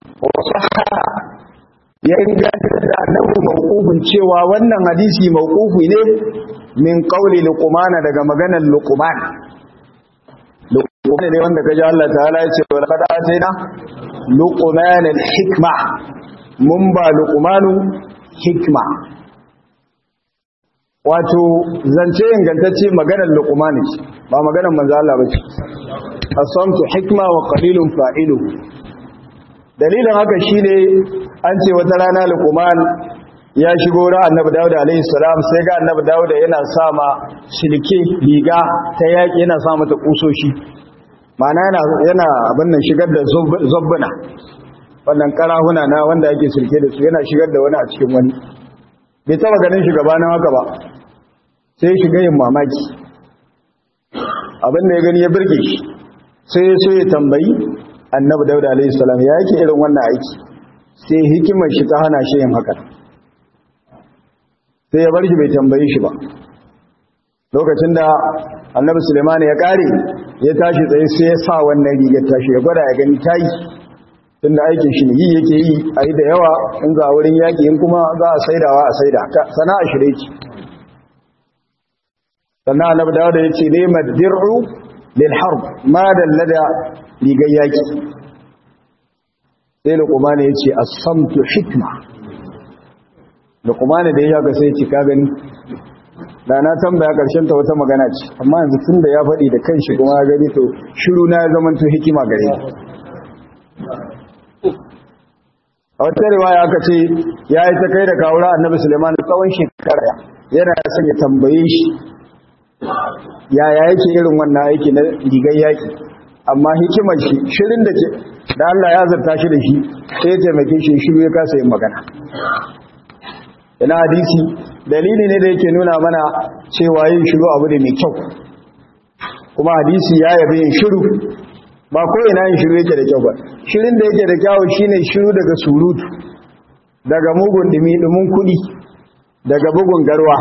ya inganta da annabi mawqufin cewa wannan hadisi mawqufi ne min qauli luqman daga maganar luqman luqman ne wanda kaji Allah ta'ala ya ce wal qad atayna luqman al hikma mun ba luqmanu hikma wato zance ingantacce maganar luqman ce ba maganar manzo Allah ba ce asamtu hikma wa qalilun fa'iluhu dalilin haka shine an ce wata rana luqman ya shigo ra annabi dawud alaihi salam sai ga annabi dawud yana sama silke riga ta yaki yana sa mata kusoshi ma'ana yana yana abin nan shigar da zubbuna wannan karahuna na wanda yake silke da su yana shigar da wani a cikin wani bai taba ganin shi gabanin haka ba sai shiga yin mamaki abin da ya gani ya birge shi sai ya so ya tambayi annabi dauda alaihi salam ya yake irin wannan aiki sai hikimar shi ta hana shi yin haka sai ya bar shi bai tambayi shi ba lokacin da annabi suleiman ya kare ya tashi tsaye sai ya sa wannan rigar tashi ya gwada ya gani tayi tun da aikin shi ne yi yake yi a yi da yawa in za a wurin yaƙi in kuma za a saidawa a saida sana'a shi dai sannan annabi dawo da ya ce ne madir'u lil harb ma dallada rigar yaƙi sai luqman ya ce as-samtu hikma luqman da ya ga sai ya ce ka gani da na tambaya karshen ta wata magana ce amma yanzu tun da ya faɗi da kanshi kuma ya gani to shiru na ya zama to hikima gare ni a wata riwaya aka ce ya yi ta kai da kawura annabi suleiman tsawon shekara yana son ya tambaye shi yaya yake irin wannan aiki na rigar yaƙi amma hikimar shi shirin da ke da Allah ya zarta shi da shi sai ya taimake shi shiru ya kasa yin magana ina hadisi dalili ne da yake nuna mana cewa yin shiru abu ne mai kyau kuma hadisi ya yabe yin shiru ba ko ina yin shiru yake da kyau ba shirin da yake da kyau shine shiru daga surutu daga mugun dumi dumin kudi daga bugun garwa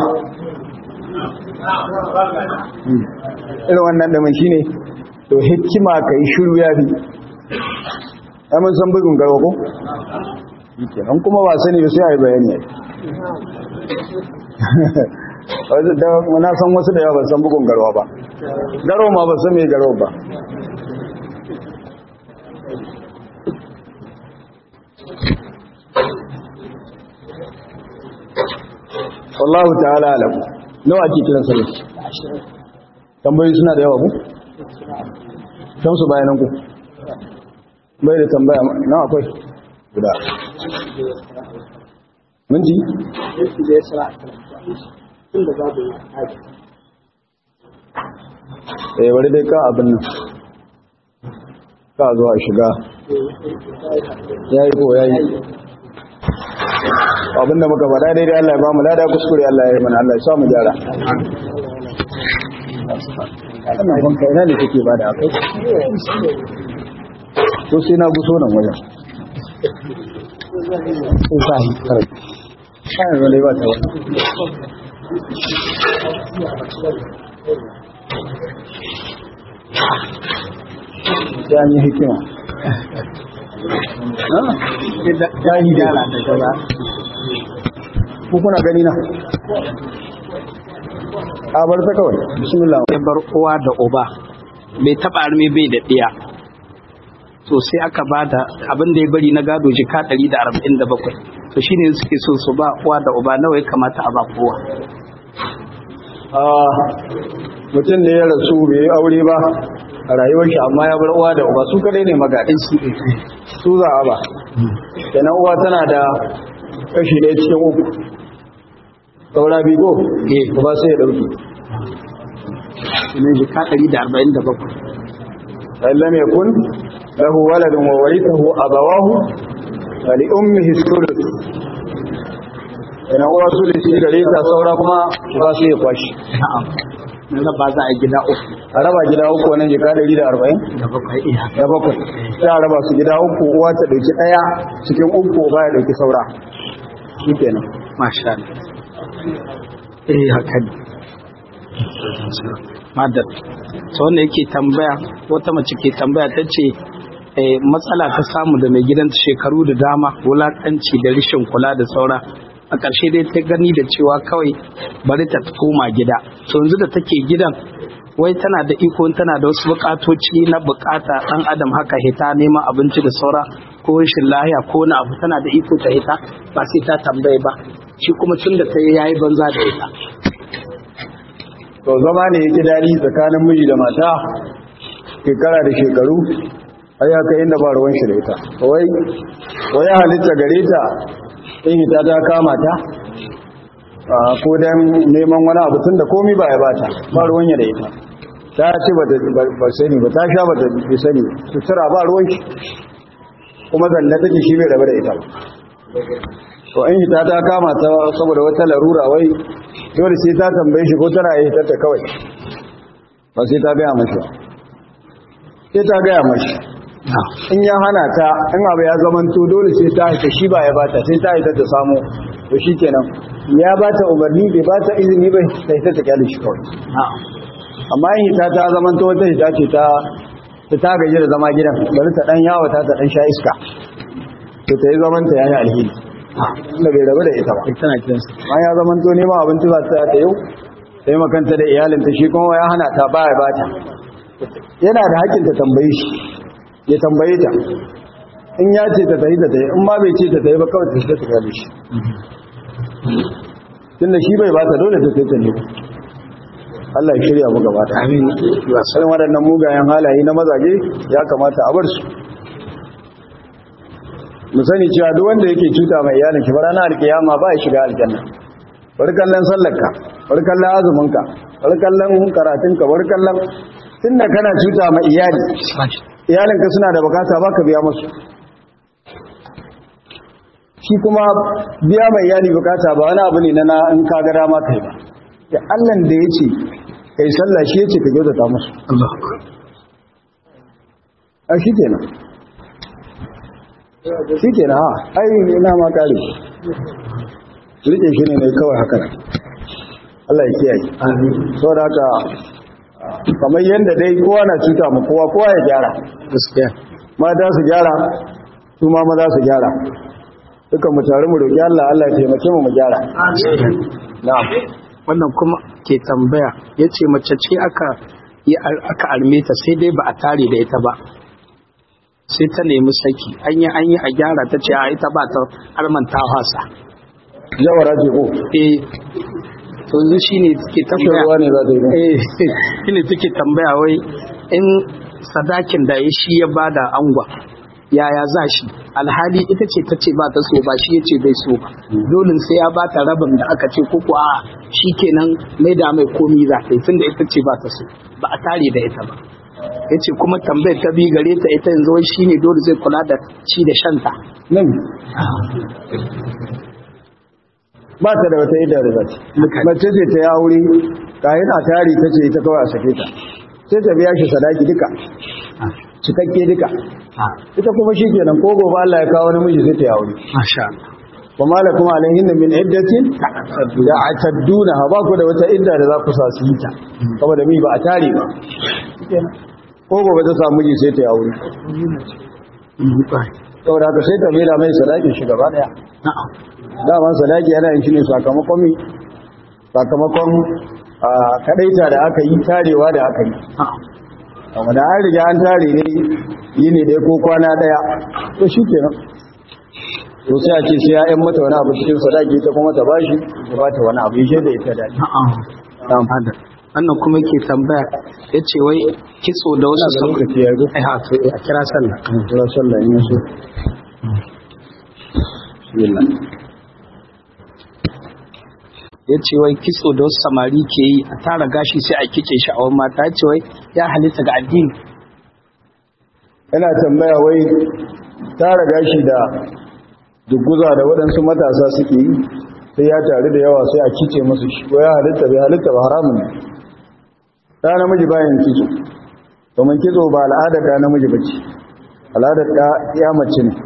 irin wannan dumin shine to hikima kai shiru ya bi mun san bugun garwa ko an kuma ba sani ba sai a yi bayani na san wasu da yawa ba san bugun garwa ba garo ma ba san mai garo ba wallahu ta'ala alam nawa ake kiran sa tambayoyi suna da yawa ku kan su bayanan ku bai da tambaya na akwai guda minti Yanki da ya sa tun da babu haji. eh bari dai ka abin nan ka zo a shiga yayi ko yayi abinda muka faɗa daidai Allah ya ba mu lada kuskure Allah ya yi mana Allah ya sa mu gyara wannan banka ina ne kake bada akai to sai na guso nan wajen ko sa hi kare sai wale ba ta wani sai an yi hikima ya yi gyara da gaba ko kuna gani na a bar ta kawai bismillah Ya bar uwa da uba bai taɓa arme bai da ɗiya. To sai aka ba da abin da ya bari na gado jika ɗari da arba'in da bakwai. To shine suke so su ba uwa da uba nawa ya kamata a ba kowa. Ah, mutum ne ya rasu bai yi aure ba a rayuwar shi amma ya bar uwa da uba su kadai ne magaɗin su za a ba kenan uwa tana da kashi ɗaya cikin uku saura bigo Eh. ba sai ya ɗauki Shine jika ɗari da arba'in da bakwai. فإن لم يكن له ولد وورثه أبواه فلأمه الثلث ina uwa su da shi gare ta saura kuma ba su yi kwashi Na'am. Na ba za a gida uku a raba gida uku wannan jika ɗari da arba'in da bakwai iya. da bakwai sai a raba su gida uku uwa ta ɗauki ɗaya cikin uku ba ya ɗauki saura shi kenan Masha Allah. Eh haka ne. Madar. Ta wanda yake tambaya wata mace ke tambaya ta ce eh, matsala ta samu da mai gidanta shekaru da dama wulakanci da rishin kula da saura a ƙarshe dai ta gani da cewa kawai bari ta koma gida to yanzu da take gidan wai tana da iko tana da wasu bukatoci na bukata dan adam haka hita neman abinci da saura ko rashin lahiya ko wani abu tana da iko ta hita ba sai ta tambaye ba shi kuma tun da ta yi yayi banza da ita to zama ne yake daɗi tsakanin miji da mata shekara da shekaru har ya kai inda ba ruwan shi da ita wai wai ya halitta gare ta in ita ta kama ta a, ko dan neman wani abu tun da komi ba ya bata ba ruwan ya da ita ta ce ba ta- ba ba sani ba ta sha ba ta bi sani sutura ba ruwan shi kuma zanne take shi bai rabu da ita ba to in ita ta kama ta saboda wata larura wai dole sai ta tambaye shi ko tana yi ta kawai ba sai ta gaya mashi ba. sai ta gaya mashi in ya hana ta in abu ya zamanto dole sai ta haita shi ba ya bata sai ta haita ta samu to shi kenan ya bata umarni bai bata izini bai sai ta ta kyale shi kawai amma in hita ta zamanto wata hita ce ta ta ta gaji da zama gidan bari ta dan yawo ta ta dan sha iska to ta yi zaman ta yayi alheri inda bai rabu da ita ba tana gidansa ma ya zaman to nema abinci ba ta ta yau sai makanta da iyalinta shi kuma ya hana ta baya bata yana da hakkin ta tambaye shi ya tambaye ta in ya ce ta tayi ta tayi in ma bai ce ta tayi ba kawai ta shiga ta gale shi tunda shi bai bata dole ta tayi ta ne Allah ya shirya mu gaba da amin sai waɗannan mugayen halaye na mazaje ya kamata a bar su mu sani cewa duk wanda yake cuta mai iyalin ki ranar alkiyama ba ya shiga aljanna bari kallon sallarka bari kallon azuminka bari kallon karatunka bari kallon tunda kana cuta mai iyali iyalinka suna da bukata baka biya musu shi kuma biya mai iyali bukata ba wani abu ne na na in ka ga dama kai ba da Allah da yace kai sallah shi yace ka kyautata musu Allah a shi kenan shi kenan ha ai ina ma kare rike shi ne mai kawai haka nan. Allah ya kiyaye saboda haka kamar yadda dai kowa na cuta mu kowa kowa ya gyara gaskiya mata su gyara su ma maza su gyara duka mu tare mu roƙi Allah Allah ya taimake mu mu gyara na'am wannan kuma ke tambaya ya ce mace ce aka yi aka alme ta sai dai ba a tare da ita ba sai ta nemi saki an yi an yi a gyara ta ce a ita ba ta armanta hasa jawara ce ko eh to yanzu shine take kashe ruwa tambaya ne za ta yi eh shine take tambaya wai in sadakin da ya shi ya bada angwa yaya za shi alhali ita ce ta ce ba ta so ba shi ya ce bai so ba dole sai ya ba ta rabin da aka ce koko a shi kenan mai da mai komi za ta yi tunda ita ce ba ta so ba a tare da ita ba ya ce kuma tambayar ta bi gare ta ita yanzu wai shi ne dole zai kula da ci da shanta nan ba ta da wata idda da zata mace ce ta yi aure kayan a tari ta ce ita kawai a sake ta sai ta biya shi sadaki duka cikakke duka ita kuma shi kenan ko gobe Allah ya kawo namiji sai ta yi aure masha wa malakum alaihin min iddatin da atadduna ba ku da wata idda da za ku sa su yi ta saboda mi ba a tare ba ko gobe ta samu miji sai ta yi aure saboda haka sai ta mera mai sadakin shi gaba daya daman sadaki yana yin shi ne sakamakon mi sakamakon kadaita da aka yi tarewa da aka yi amma da an riga an tare ne yi ne dai ko kwana daya to shi kenan to sai a ce sai ya yan mata wani abu cikin sadaki ta kuma ta bashi ta ba ta wani abu yi da ita daɗi wannan kuma ke tambaya ya ce wai kitso da wasu da lokaci ya zo ai ha to a kira sallah kira sallah in yaso bismillah ya ce wai kitso da wasu samari ke yi a tara gashi sai a kice sha'awar mata ya ce wai ya halitta ga addini yana tambaya wai tara gashi da duguza da waɗansu matasa suke yi sai ya taru da yawa sai a kice musu shi ko ya halitta bai halitta ba haramun ne ɗa namiji bayan kitso domin kitso ba al'adar ɗa namiji ba ce al'adar ɗa ya mace ne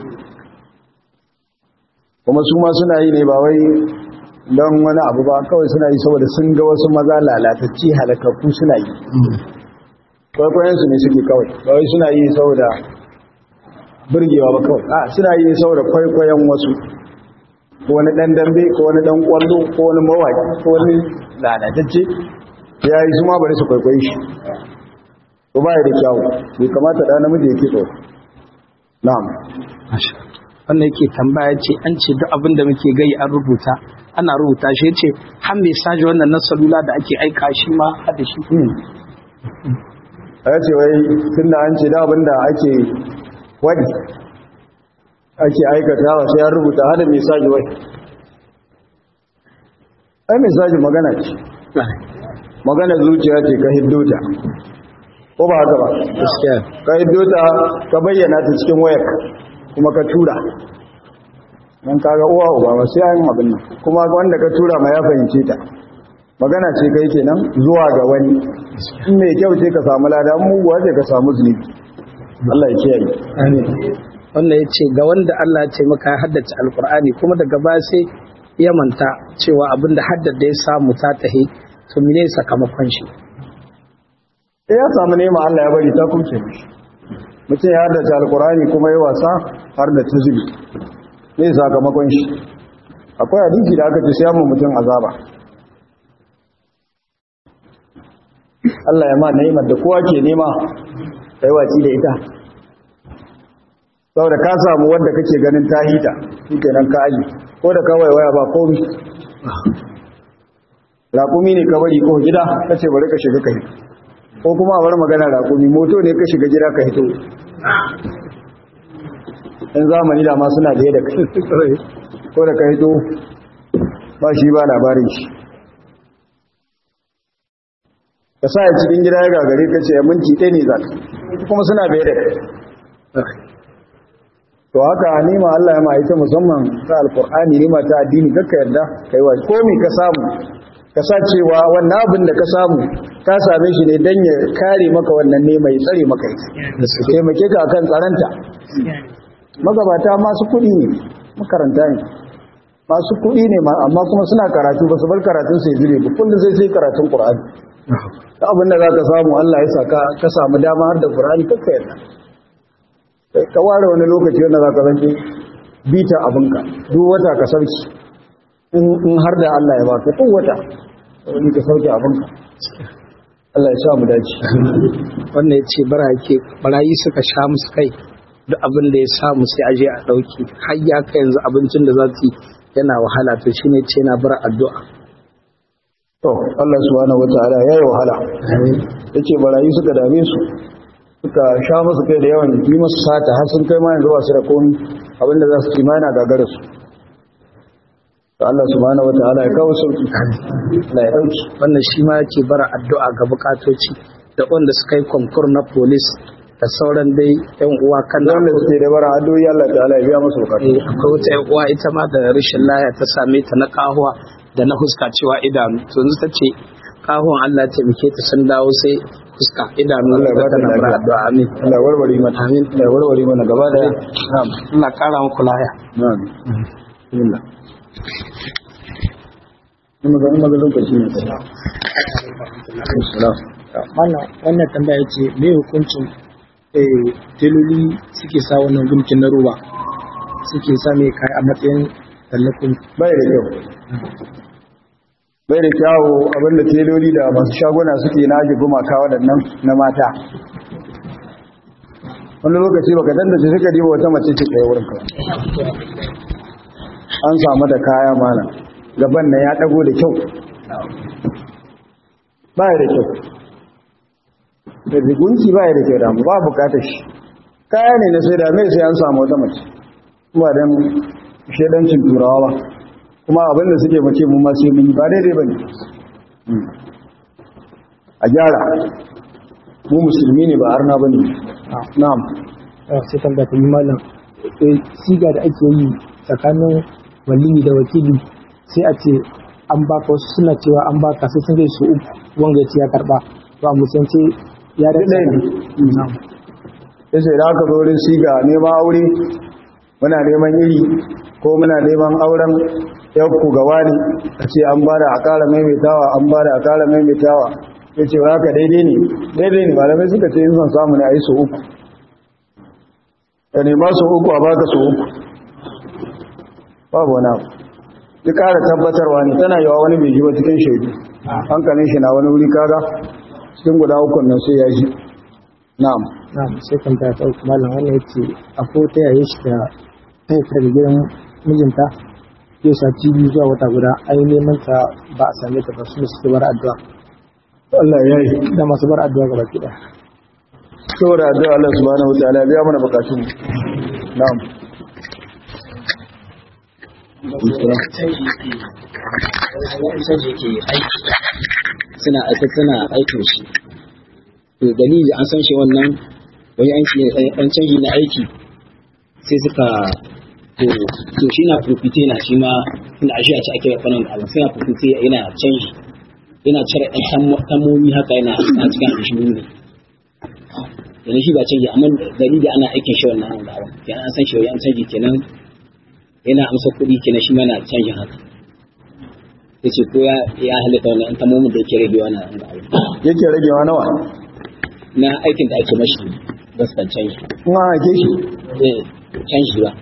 kuma su ma suna yi ne ba wai don wani abu ba kawai suna yi saboda sun ga wasu maza lalatacci halakakku suna yi kwaikwayensu ne suke kawai ba wai suna yi saboda burgewa ba kawai a suna yi saboda kwaikwayon wasu ko wani dan dambe ko wani dan kwallo ko wani mawaki ko wani lalatacce ya yi su ma bari su kwaikwayi shi ko ba da kyawu bai kamata da namiji ya kitso na'am wannan yake tambaya ce an ce duk abin da muke gai an rubuta ana rubuta shi ce har mai saji wannan na salula da ake aika shi ma hada shi ya ce wai tun da an ce da abin da ake wadi ake aikata wa sai ya rubuta hada mai saji wai ai mai saji magana ce magana zuciya ce ka hiddota ko ba haka ba gaskiya ka hiddota ka bayyana ta cikin wayar kuma ka tura don kaga uwa uba ba sai an abin nan kuma wanda ka tura ma ya fahimce ta magana ce kai kenan zuwa ga wani in mai kyau ce ka samu lada in muguwa ce ka samu zunubi Allah ya kiyaye wannan ya ce ga wanda Allah ya ce maka ya haddace alkur'ani kuma daga baya sai ya manta cewa abinda haddada ya samu ta tahi to mene sakamakon shi sai ya samu nema Allah ya bari ta kumce mishi mutum ya haddace alkur'ani kuma ya wasa har da ta zubi ne sakamakon shi akwai hadisi da aka ce sai mu mutum azaba Allah ya ma ni'imar da kowa ke nema kai waci da ita saboda ka samu wanda kake ganin ta hita shikenan ka aji ko da kawai waya ba komai raƙumi ne ka bari ko gida kace bari ka shiga kai ko kuma a bar magana raƙumi moto ne ka shiga gida ka hito in zamani da ma suna da da kai ko da ka hito ba shi ba labarin shi ka sa ya cikin gida ya gagare ka ce ya minti ɗaya ne za ka kuma suna da da kai to haka nima Allah ya ma ita musamman ta alkur'ani nima ta addini kakka yarda kai wa komi ka samu ka sa cewa wannan abin da ka samu ka same shi ne don ya kare maka wannan ne mai tsare maka ita da su taimake ka akan tsaranta magabata masu kuɗi ne makaranta ne masu kuɗi ne amma kuma suna karatu ba su bar karatun sai zube ba kullum sai sai karatun qur'ani ta abin da za ka samu Allah ya saka ka samu dama har da qur'ani kakka yarda ka ware wani lokaci wanda za ka zanke bita abinka duk wata ka sauki in har da Allah ya baka duk wata wani ka sauke abinka Allah ya sa mu dace wannan ya ce barayi suka sha musu kai duk abin da ya samu sai aje a ɗauki har ya kai yanzu abincin da za su yana wahala to shine ce na bar addu'a to Allah subhanahu wataala ya yi wahala yace barayi suka dame su suka sha musu kai da yawan yi musu sata har sun kai ma yanzu ba su da komi abinda za su ci ma yana gagara su to Allah subhanahu wataala ya kawo sauki Allah ya dauki wannan shi ma yake bara addu'a ga bukatoci da wanda suka yi konkur na police da sauran dai yan uwa kan da wanda suke da bara addu'o'i Allah ta'ala ya biya musu bukatu Eh, akwai wata yan uwa ita ma da rashin laya ta same ta na kahuwa da na huska cewa idanu to yanzu ta ce kahuwan Allah ta taimake ta sun dawo sai fuska idanu Allah ya da ba ta tana bara lafiya. addu'a amin Allah ya warware mana Amin. Allah ya warware mana gaba daya na'am Allah kara muku laya na'am bismillah Kuma ga kuma ga lokaci ne sai. Assalam. wannan wannan tambaya ce me hukuncin eh teloli suke sa wannan gumkin na roba suke sa mai kai a matsayin tallafin bai da kyau bai da kyawu abinda teloli da masu shaguna suke na aji gumaka waɗannan na mata wani lokaci baka dandace suka diba wata mace ce tsaye wurin ka an samu da kaya mana gaban na ya ɗago da kyau ba da kyau da rigunci ba da kyau damu ba bukatar shi kaya ne na sai da mai sai an samu wata mace kuma don shaidancin turawa ba kuma abinda suke mace mu ma sai mun yi ba daidai ba ne a gyara mu musulmi ne ba arna ba ne na'am ah, sai tambaya ta yi malam eh siga da ake yi tsakanin waliyi da wakili sai a ce an baka wasu suna cewa an baka sai sun kai su uku wanga ya ce ya karba to a musulunci ya da ɗaya ne na'am ya ce da aka zo wurin siga neman aure muna neman iri ko muna neman auren yanku gawa ne a ce an bada a ƙara maimaitawa an bada a ƙara maimaitawa ya ce haka daidai ne daidai ne malamai suka ce yin son samu ne a yi su uku ka nema su uku a baka su uku babu wani abu ya ƙara tabbatarwa ne tana yawa wani bai ji ba cikin shaidu hankalin shi na wani wuri kaga cikin guda ukun nan sai ya ji na'am na'am sai tambaya ta uku malam wannan yace akwai ta yaye shi da ta fita daga gidan mijinta yau sati biyu zuwa wata guda ai neman ta ba a same ta ba su ne suke bar addu'a Allah ya yi da masu bar addu'a gaba ki ɗaya. saboda addu'a Allah subhanahu wa ta'ala ya biya mana bukatun mu na'am canji ke aiki suna aika suna aikin shi to dalili an san shi wannan wani aiki an canji na aiki sai suka to to shi na profite na shi ma inda ashe a ci ake kanan da Allah sai na profite yana canji yana cire ɗan tamomi haka yana a cikin aljihu ne yana shi ba canji amma dalili ana aikin shi wannan da awa kenan an san shi wani an canji kenan yana amsa kuɗi kenan shi ma na canjin haka ya ce ko ya ya halitta wannan an tamomin da yake rage wannan da aure yake ragewa nawa na aikin da ake mashi gaskan canji kuma ake shi eh canji ba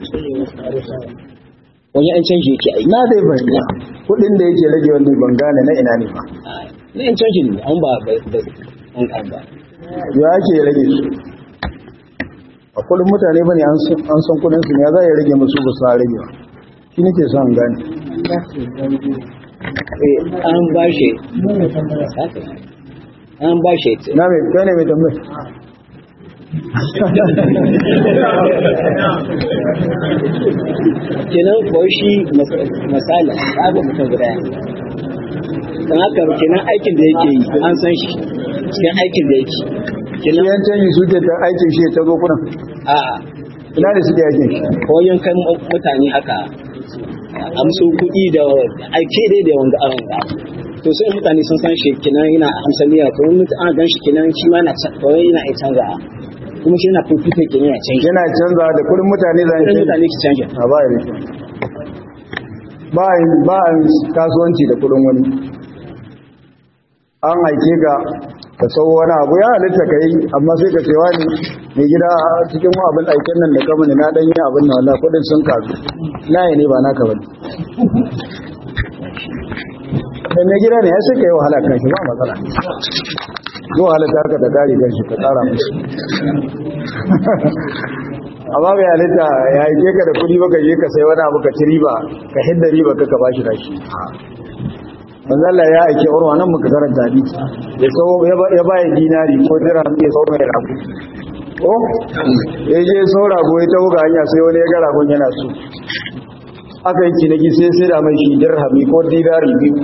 wani an canji yake aiki na dai fahimta kudin da yake rage wanda ban gane na ina ne ba Ah, na yan canji ne an ba ba da an kan ba ya ake rage su a kudin mutane bane an san an san kudin su ne ya za ya rage musu ba su rage ba shi nake son gane Eh, an ba shi haka. an ba shi na mai kai ne mai tambayi kenan ko shi misali abu mutum guda don haka kenan aikin da yake yi an san shi cikin aikin da yake kenan yan canji suke ta aikin shi ta zo kuna a ina da suke aikin shi koyon kan mutane haka amsu kuɗi da aike dai da wanda an ga to sai mutane sun san shi kenan yana amsaliya to wani an gan shi kenan shi ma na kawai yana iya canza kuma shi yana fifita kenan ya canza yana canza da kudin mutane za kudin a mutane ki canja a ba ya ba a yin- ba a yin kasuwanci da kudin wani an aike ka ka sau wani abu ya halitta ka yi amma sai ka cewa ne mai gida a cikin wa abin aiken nan da kama ne na dan yi abin na wallah kudin sun kasu na yi ne ba naka bane da mai gida ne ya sai ka yi wahala kan shi ba matsala zuwa halitta ka da kare kan shi ka tsara musu amma bai halitta ya aike ka da kudi baka je ka sai wani abu ka ci riba ka hidda riba ka ka bashi rashi manzo Allah ya aike urwa nan muka karanta hadisi ya so ya bayar dinari ko dirham ya so mai rago ko ya je so rago ya tawo ga hanya sai wani ya ga ragon yana so aka yi ciniki sai sai da mai shi dirhami ko dinari biyu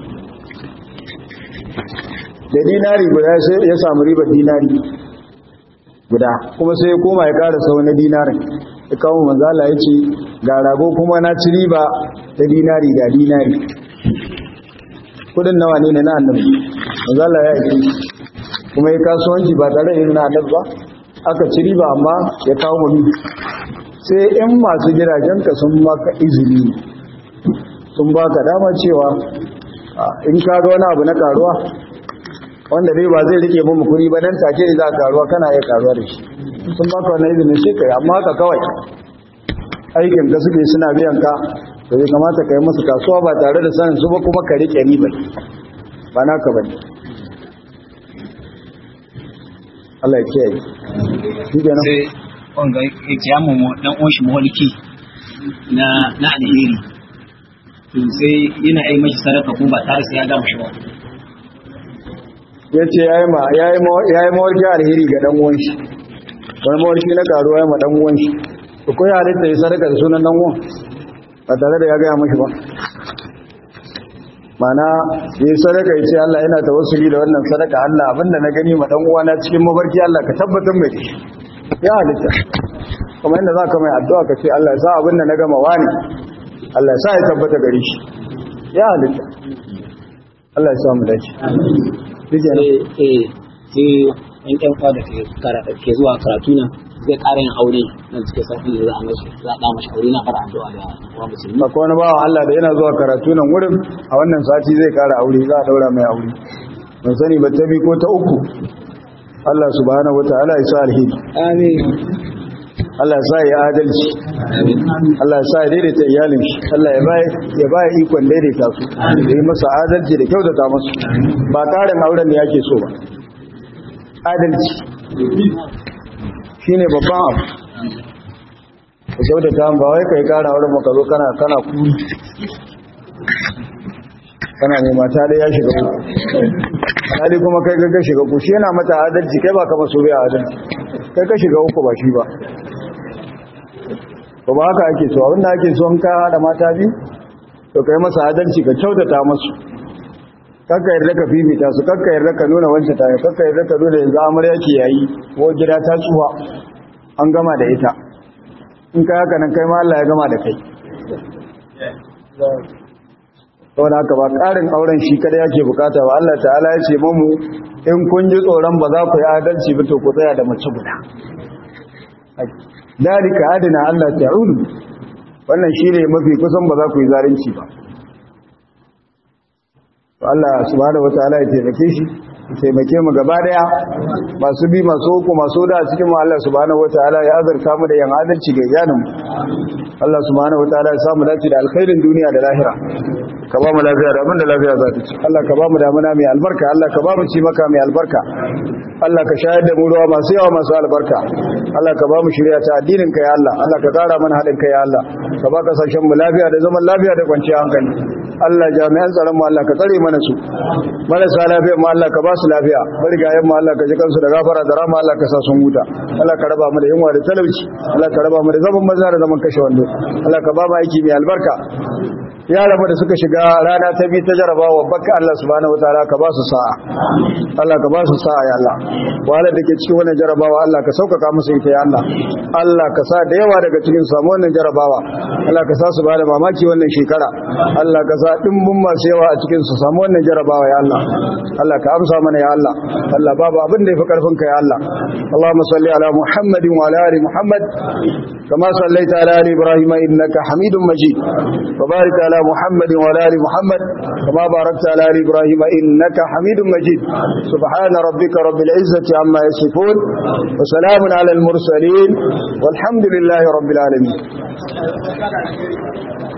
da dinari guda sai ya samu ribar dinari guda kuma sai ya koma ya ƙara sau na dinarin ya kawo manzala ya ce ga rago kuma na ci riba da dinari ga dinari kudin nawa ne na annabi manzala ya ce kuma ya kasuwanci ba tare da na annabi ba aka ci riba amma ya kawo mami sai in masu gidajenka sun maka izini sun baka dama cewa in ka ga wani abu na karuwa wanda dai ba zai rike mu kuɗi ba dan take ne za ka karuwa kana iya karuwa da shi sun baka wannan izinin shi kai amma haka kawai aikin da suke suna biyan ka to bai kamata ka yi musu kasuwa ba tare da sanin su ba kuma ka rike riba ba naka bane Allah ya kiyaye shi kenan sai wanga ya kiya mu dan uwan shi mawalki na na alheri to sai yana yi mashi sadaka ko ba tare sai ya gama shi ba ya ce ya yi mawarki alheri ga dan uwan shi wani mawarki na karuwa ya ma dan uwan shi to ko ya halitta ya sadaka da sunan dan uwan ba tare da ya gaya mashi ba mana ya yi sadaka ya ce Allah yana tawassuli da wannan sadaka Allah abinda na gani ma dan uwana cikin mafarki Allah ka tabbatar mai shi ya halitta kuma inda za ka mai addu'a ka ce Allah ya sa abinda na gama wani Allah ya sa ya tabbata gari shi ya halitta Allah ya sa mu dace sai eh sai yan ƴan kwa da ke zuwa karatu nan zai ƙara yin aure nan cikin sauƙi da za a mashi za a ɗa mashi aure na fara addu'a da wa musulmi akwai wani bawan Allah da yana zuwa karatu nan wurin a wannan sati zai kara aure za a daura mai aure ban sani ba ta bi ko ta uku Allah subhanahu wataala ya sa alheri amin Allah ya sa ya adalci Allah ya sa ya daidaita iyalin shi Allah ya bai ya bai ikon daidaita su da yi masa adalci da kyautata musu ba karin auren ne yake so ba adalci shine babban abu ka kyautata ba wai kai kara auren maka zo kana kana kuri kana mai mata da ya shiga ku hali kuma kai ga shiga ku shi yana mata adalci kai ba kama so bai adalci kai ka shiga uku ba shi ba ba ba haka ake so abinda ake so an ka da mata bi to kai masa adalci ka kyautata musu kakka yarda ka fifita su kakka yarda ka nuna wancan ta kakka yarda ka nuna yanzu amarya ke yayi ko gida ta tsuwa an gama da ita in ka haka nan kai ma Allah ya gama da kai saboda haka ba ƙarin auren shi kada yake bukata ba Allah ta'ala ya ce mamu in kun ji tsoron ba za ku yi adalci ba to ku tsaya da mace guda dalika adina Allah ta'ulu wannan shine mafi kusan ba za ku yi zalunci ba to Allah subhanahu wataala ya taimake shi ya taimake mu gaba daya masu bi masu uku masu da cikin mu Allah subhanahu wataala ya azurta mu da yan adalci ga iyanin mu Allah subhanahu wataala ya samu dace da alkhairin duniya da lahira ka ba mu lafiya da abinda lafiya za ta ci Allah ka ba mu damuna mai albarka Allah ka ba mu ci maka mai albarka Allah ka shayar da mu ruwa masu yawa masu albarka Allah ka ba mu shirya ta addinin ka ya Allah Allah ka kara mana haɗin ka ya Allah ka ba kasashen mu lafiya da zaman lafiya da kwanciyar hankali Allah jami'an tsaron mu Allah ka tsare mana su marasa lafiya mu Allah ka ba su lafiya marigayen mu Allah ka ji kansu da gafara da rama Allah ka sa sun huta Allah ka raba mu da yunwa da talauci Allah ka raba mu da zaman maza da zaman kashe wando Allah ka ba mu aiki mai albarka yaran da suka shiga rana ta biyu ta jarabawa baka Allah subhanahu wataala ka ba su sa'a Allah ka ba su sa'a ya Allah wahalar da ke cikin wannan jarabawa Allah ka sauƙaƙa musu ita ya Allah Allah ka sa da yawa daga cikin samu wannan jarabawa Allah ka sa su ba da mamaki wannan shekara Allah ka sa dimbin masu yawa a cikin su samu wannan jarabawa ya Allah Allah ka amsa mana ya Allah Allah babu abin da yafi karfin ka ya Allah Allahumma salli ala Muhammadin wa ala ali Muhammad kama sallaita ala ali Ibrahim innaka Hamidum Majid wa barik ala محمد وعلى ال محمد كما باركت على ال ابراهيم انك حميد مجيد سبحان ربك رب العزه عما يصفون وسلام على المرسلين والحمد لله رب العالمين